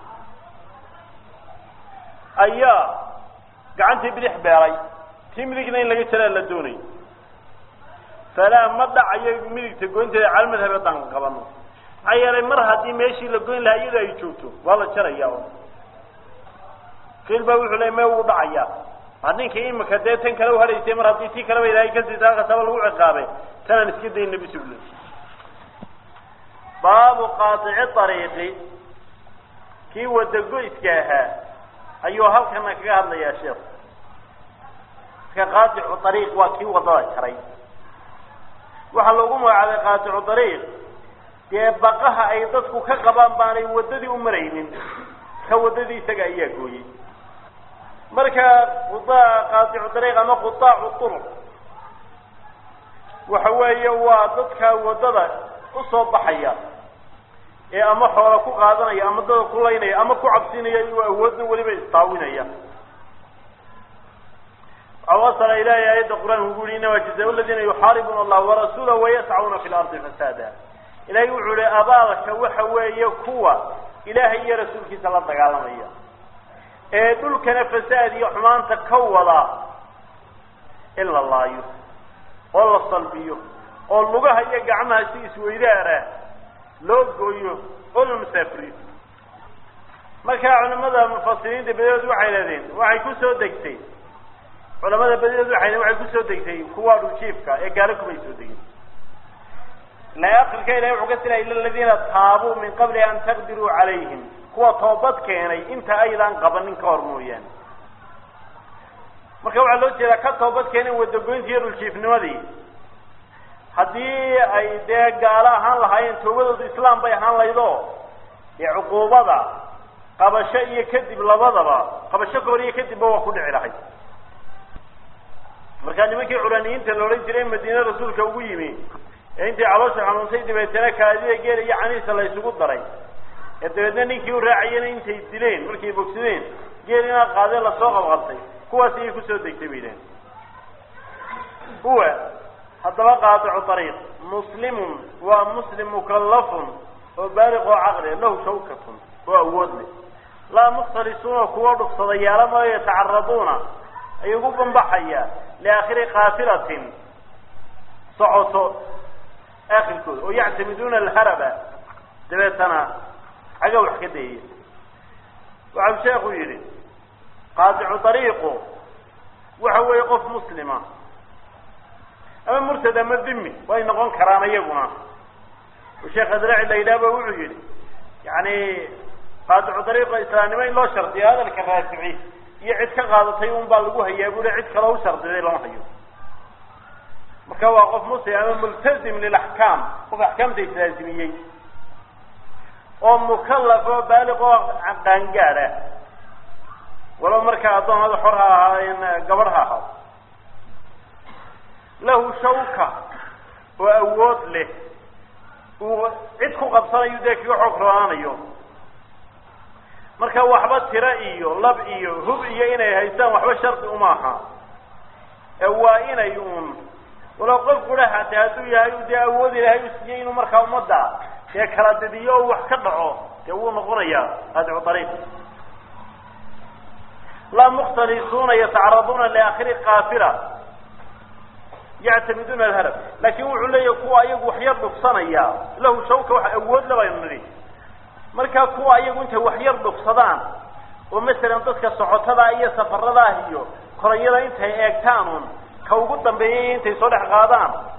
ayaa gacantii bidix beelay tii midigna in laga jaraa la doonay falaa ma dhacayo midigta goynteeda cala madhab haddaan qabano maxaa yeelay mar haddii meeshii la goyn lahaa iyada ay joogto waa la jaraya kiil baa wuxuu ley me wuu dhacayaa waa ninkii imika dee tan kale uhadhaysay mar haddii tii kaleba ilaahay kasii saakasaba lagu ciqaabay tanaan iska dayna bisugl baabu qaaici ariiqi kii wadagoyska ahaa ayuu halkana kaga hadlayaa sheekhu marka qaaicu ariiq waa kii wadada jaray waxaa loogu magacaabay qaaticu dariiq dee baqaha ay dadku ka qabaan baanay waddadii u maraynin ka waddadii isaga ayaa gooyey marka qaaticu dariiq ama qutaacu turuq waxa weeye waa dadka waddada usoo baxaya ee ama xoola ku qaadanaya ama dada ku laynaya ama ku cabsinaya uu awoodna weliba istaawinaya wasala ilahi aayadda qur-aanka ugu yihi inama jazaa ladina yuxaaribuuna allah warasuula wayascauna fi lardi fasaada ilahay wuxuu ihi abaalka waxa weeye kuwa ilaahay iyo rasuulkiisa la dagaalamaya ee dhulkana fasaad iyo xumaanta ka wada in la laayo oo la salbiyo oo lugaha iyo gacmaha si isweydaara loo gooyo oo la musaafiriyo marka culimada mufasiriinta badadood waxay leedeen waxay kusoo degtay culamada badadood waxay waxay kusoo degtay kuwa dhuljiifka ee gaalo kumay soo degin ila akrika ilahay wuxuu ka sila ila aladiina taabuu min qabli an taqdiruu calayhim kuwa toobad keenay inta aydaan qabanin ka hor mooyaane marka waxaa loo jeedaa ka toobad keenin wadagoyntii iyo dhuljiifnimadii haddii ay dee gaalo ahaan lahaayeen toobadoodu islaam bay ahaan laydo dee cuquubada qabasho iyo kadib labadaba qabasho kahor iyo kadibba waa ku dhici lahay markaa nimankii curaniyiinta la odhan jiray madiine rasuulka ugu yimi ee intay caloosha xanuuntay dabeetana kaadida geela iyo caniisa la isugu daray ee dabeedna ninkii u raacayena intay dileen markay bogsadeen geel inaa qaadeen lasoo qabqabtay kuwaas ayay kusoo degtay bay idhahen huwa haddaba qaaticu ariiq muslimun waa muslim mukallafun oo baaliq oo caqli lahu shawkatun oo awood leh laa mukhtalisuuna kuwa dhugsadayaala maayo yatacaraduuna ay ugu bambaxaya liaakhiri kaafilatin socoto aakhirkooda oo yactamiduuna alharaba dabeetana xagga wax ka dayaya waxau sheekhu yidhi qaaticu ariiqu waxa weeye qof muslima ama murtad ama dhimi way noqon karaan iyaguna oo sheekh adraci la yidhahba wuxuu yidhi yani qaaticu ariiqa islaamnimo in loo shardiyo hadalka raafici iyo cid ka qaadatay un baa lagu hayaa bule cid kaloo u shardiday lama hayo marka waa qof muslim ama multazim lilaxkaam qof axkaamta islaasimiyey oo mukallaf oo baaliq oo qaangaad ah walow markaa addoomada xor ha ahaayeen gabadh ha ahaado lahu shawka oo awood leh uu cid ku qabsanayo dee kaga xoog roonaanayo marka waxba tiro iyo lab iyo hub iyo inay haystaan waxba shardi uma aha ee waa inay uun walow qof kudha hate hadduu yahay dee awood ilaahay u siiyey inuu markaa ummadda dee kala didiyo oo wax ka dhaco dee wuu noqonayaa qaadicu ariiq laa mukhtalisuuna yatacaraduuna liaakhiri kaafila yactamiduuna alharab laakin wuxuu leeyahay kuwa ayagu waxyar dhugsanaya lahu shawka wax awood la baynu nidhi markaa kuwa ayagu intay waxyar dhugsadaan oo masalan dadka socotada iyo safaradaah iyo koranyada intay eegtaan un ka ugu dambeeyay intay soo dhex qaadaan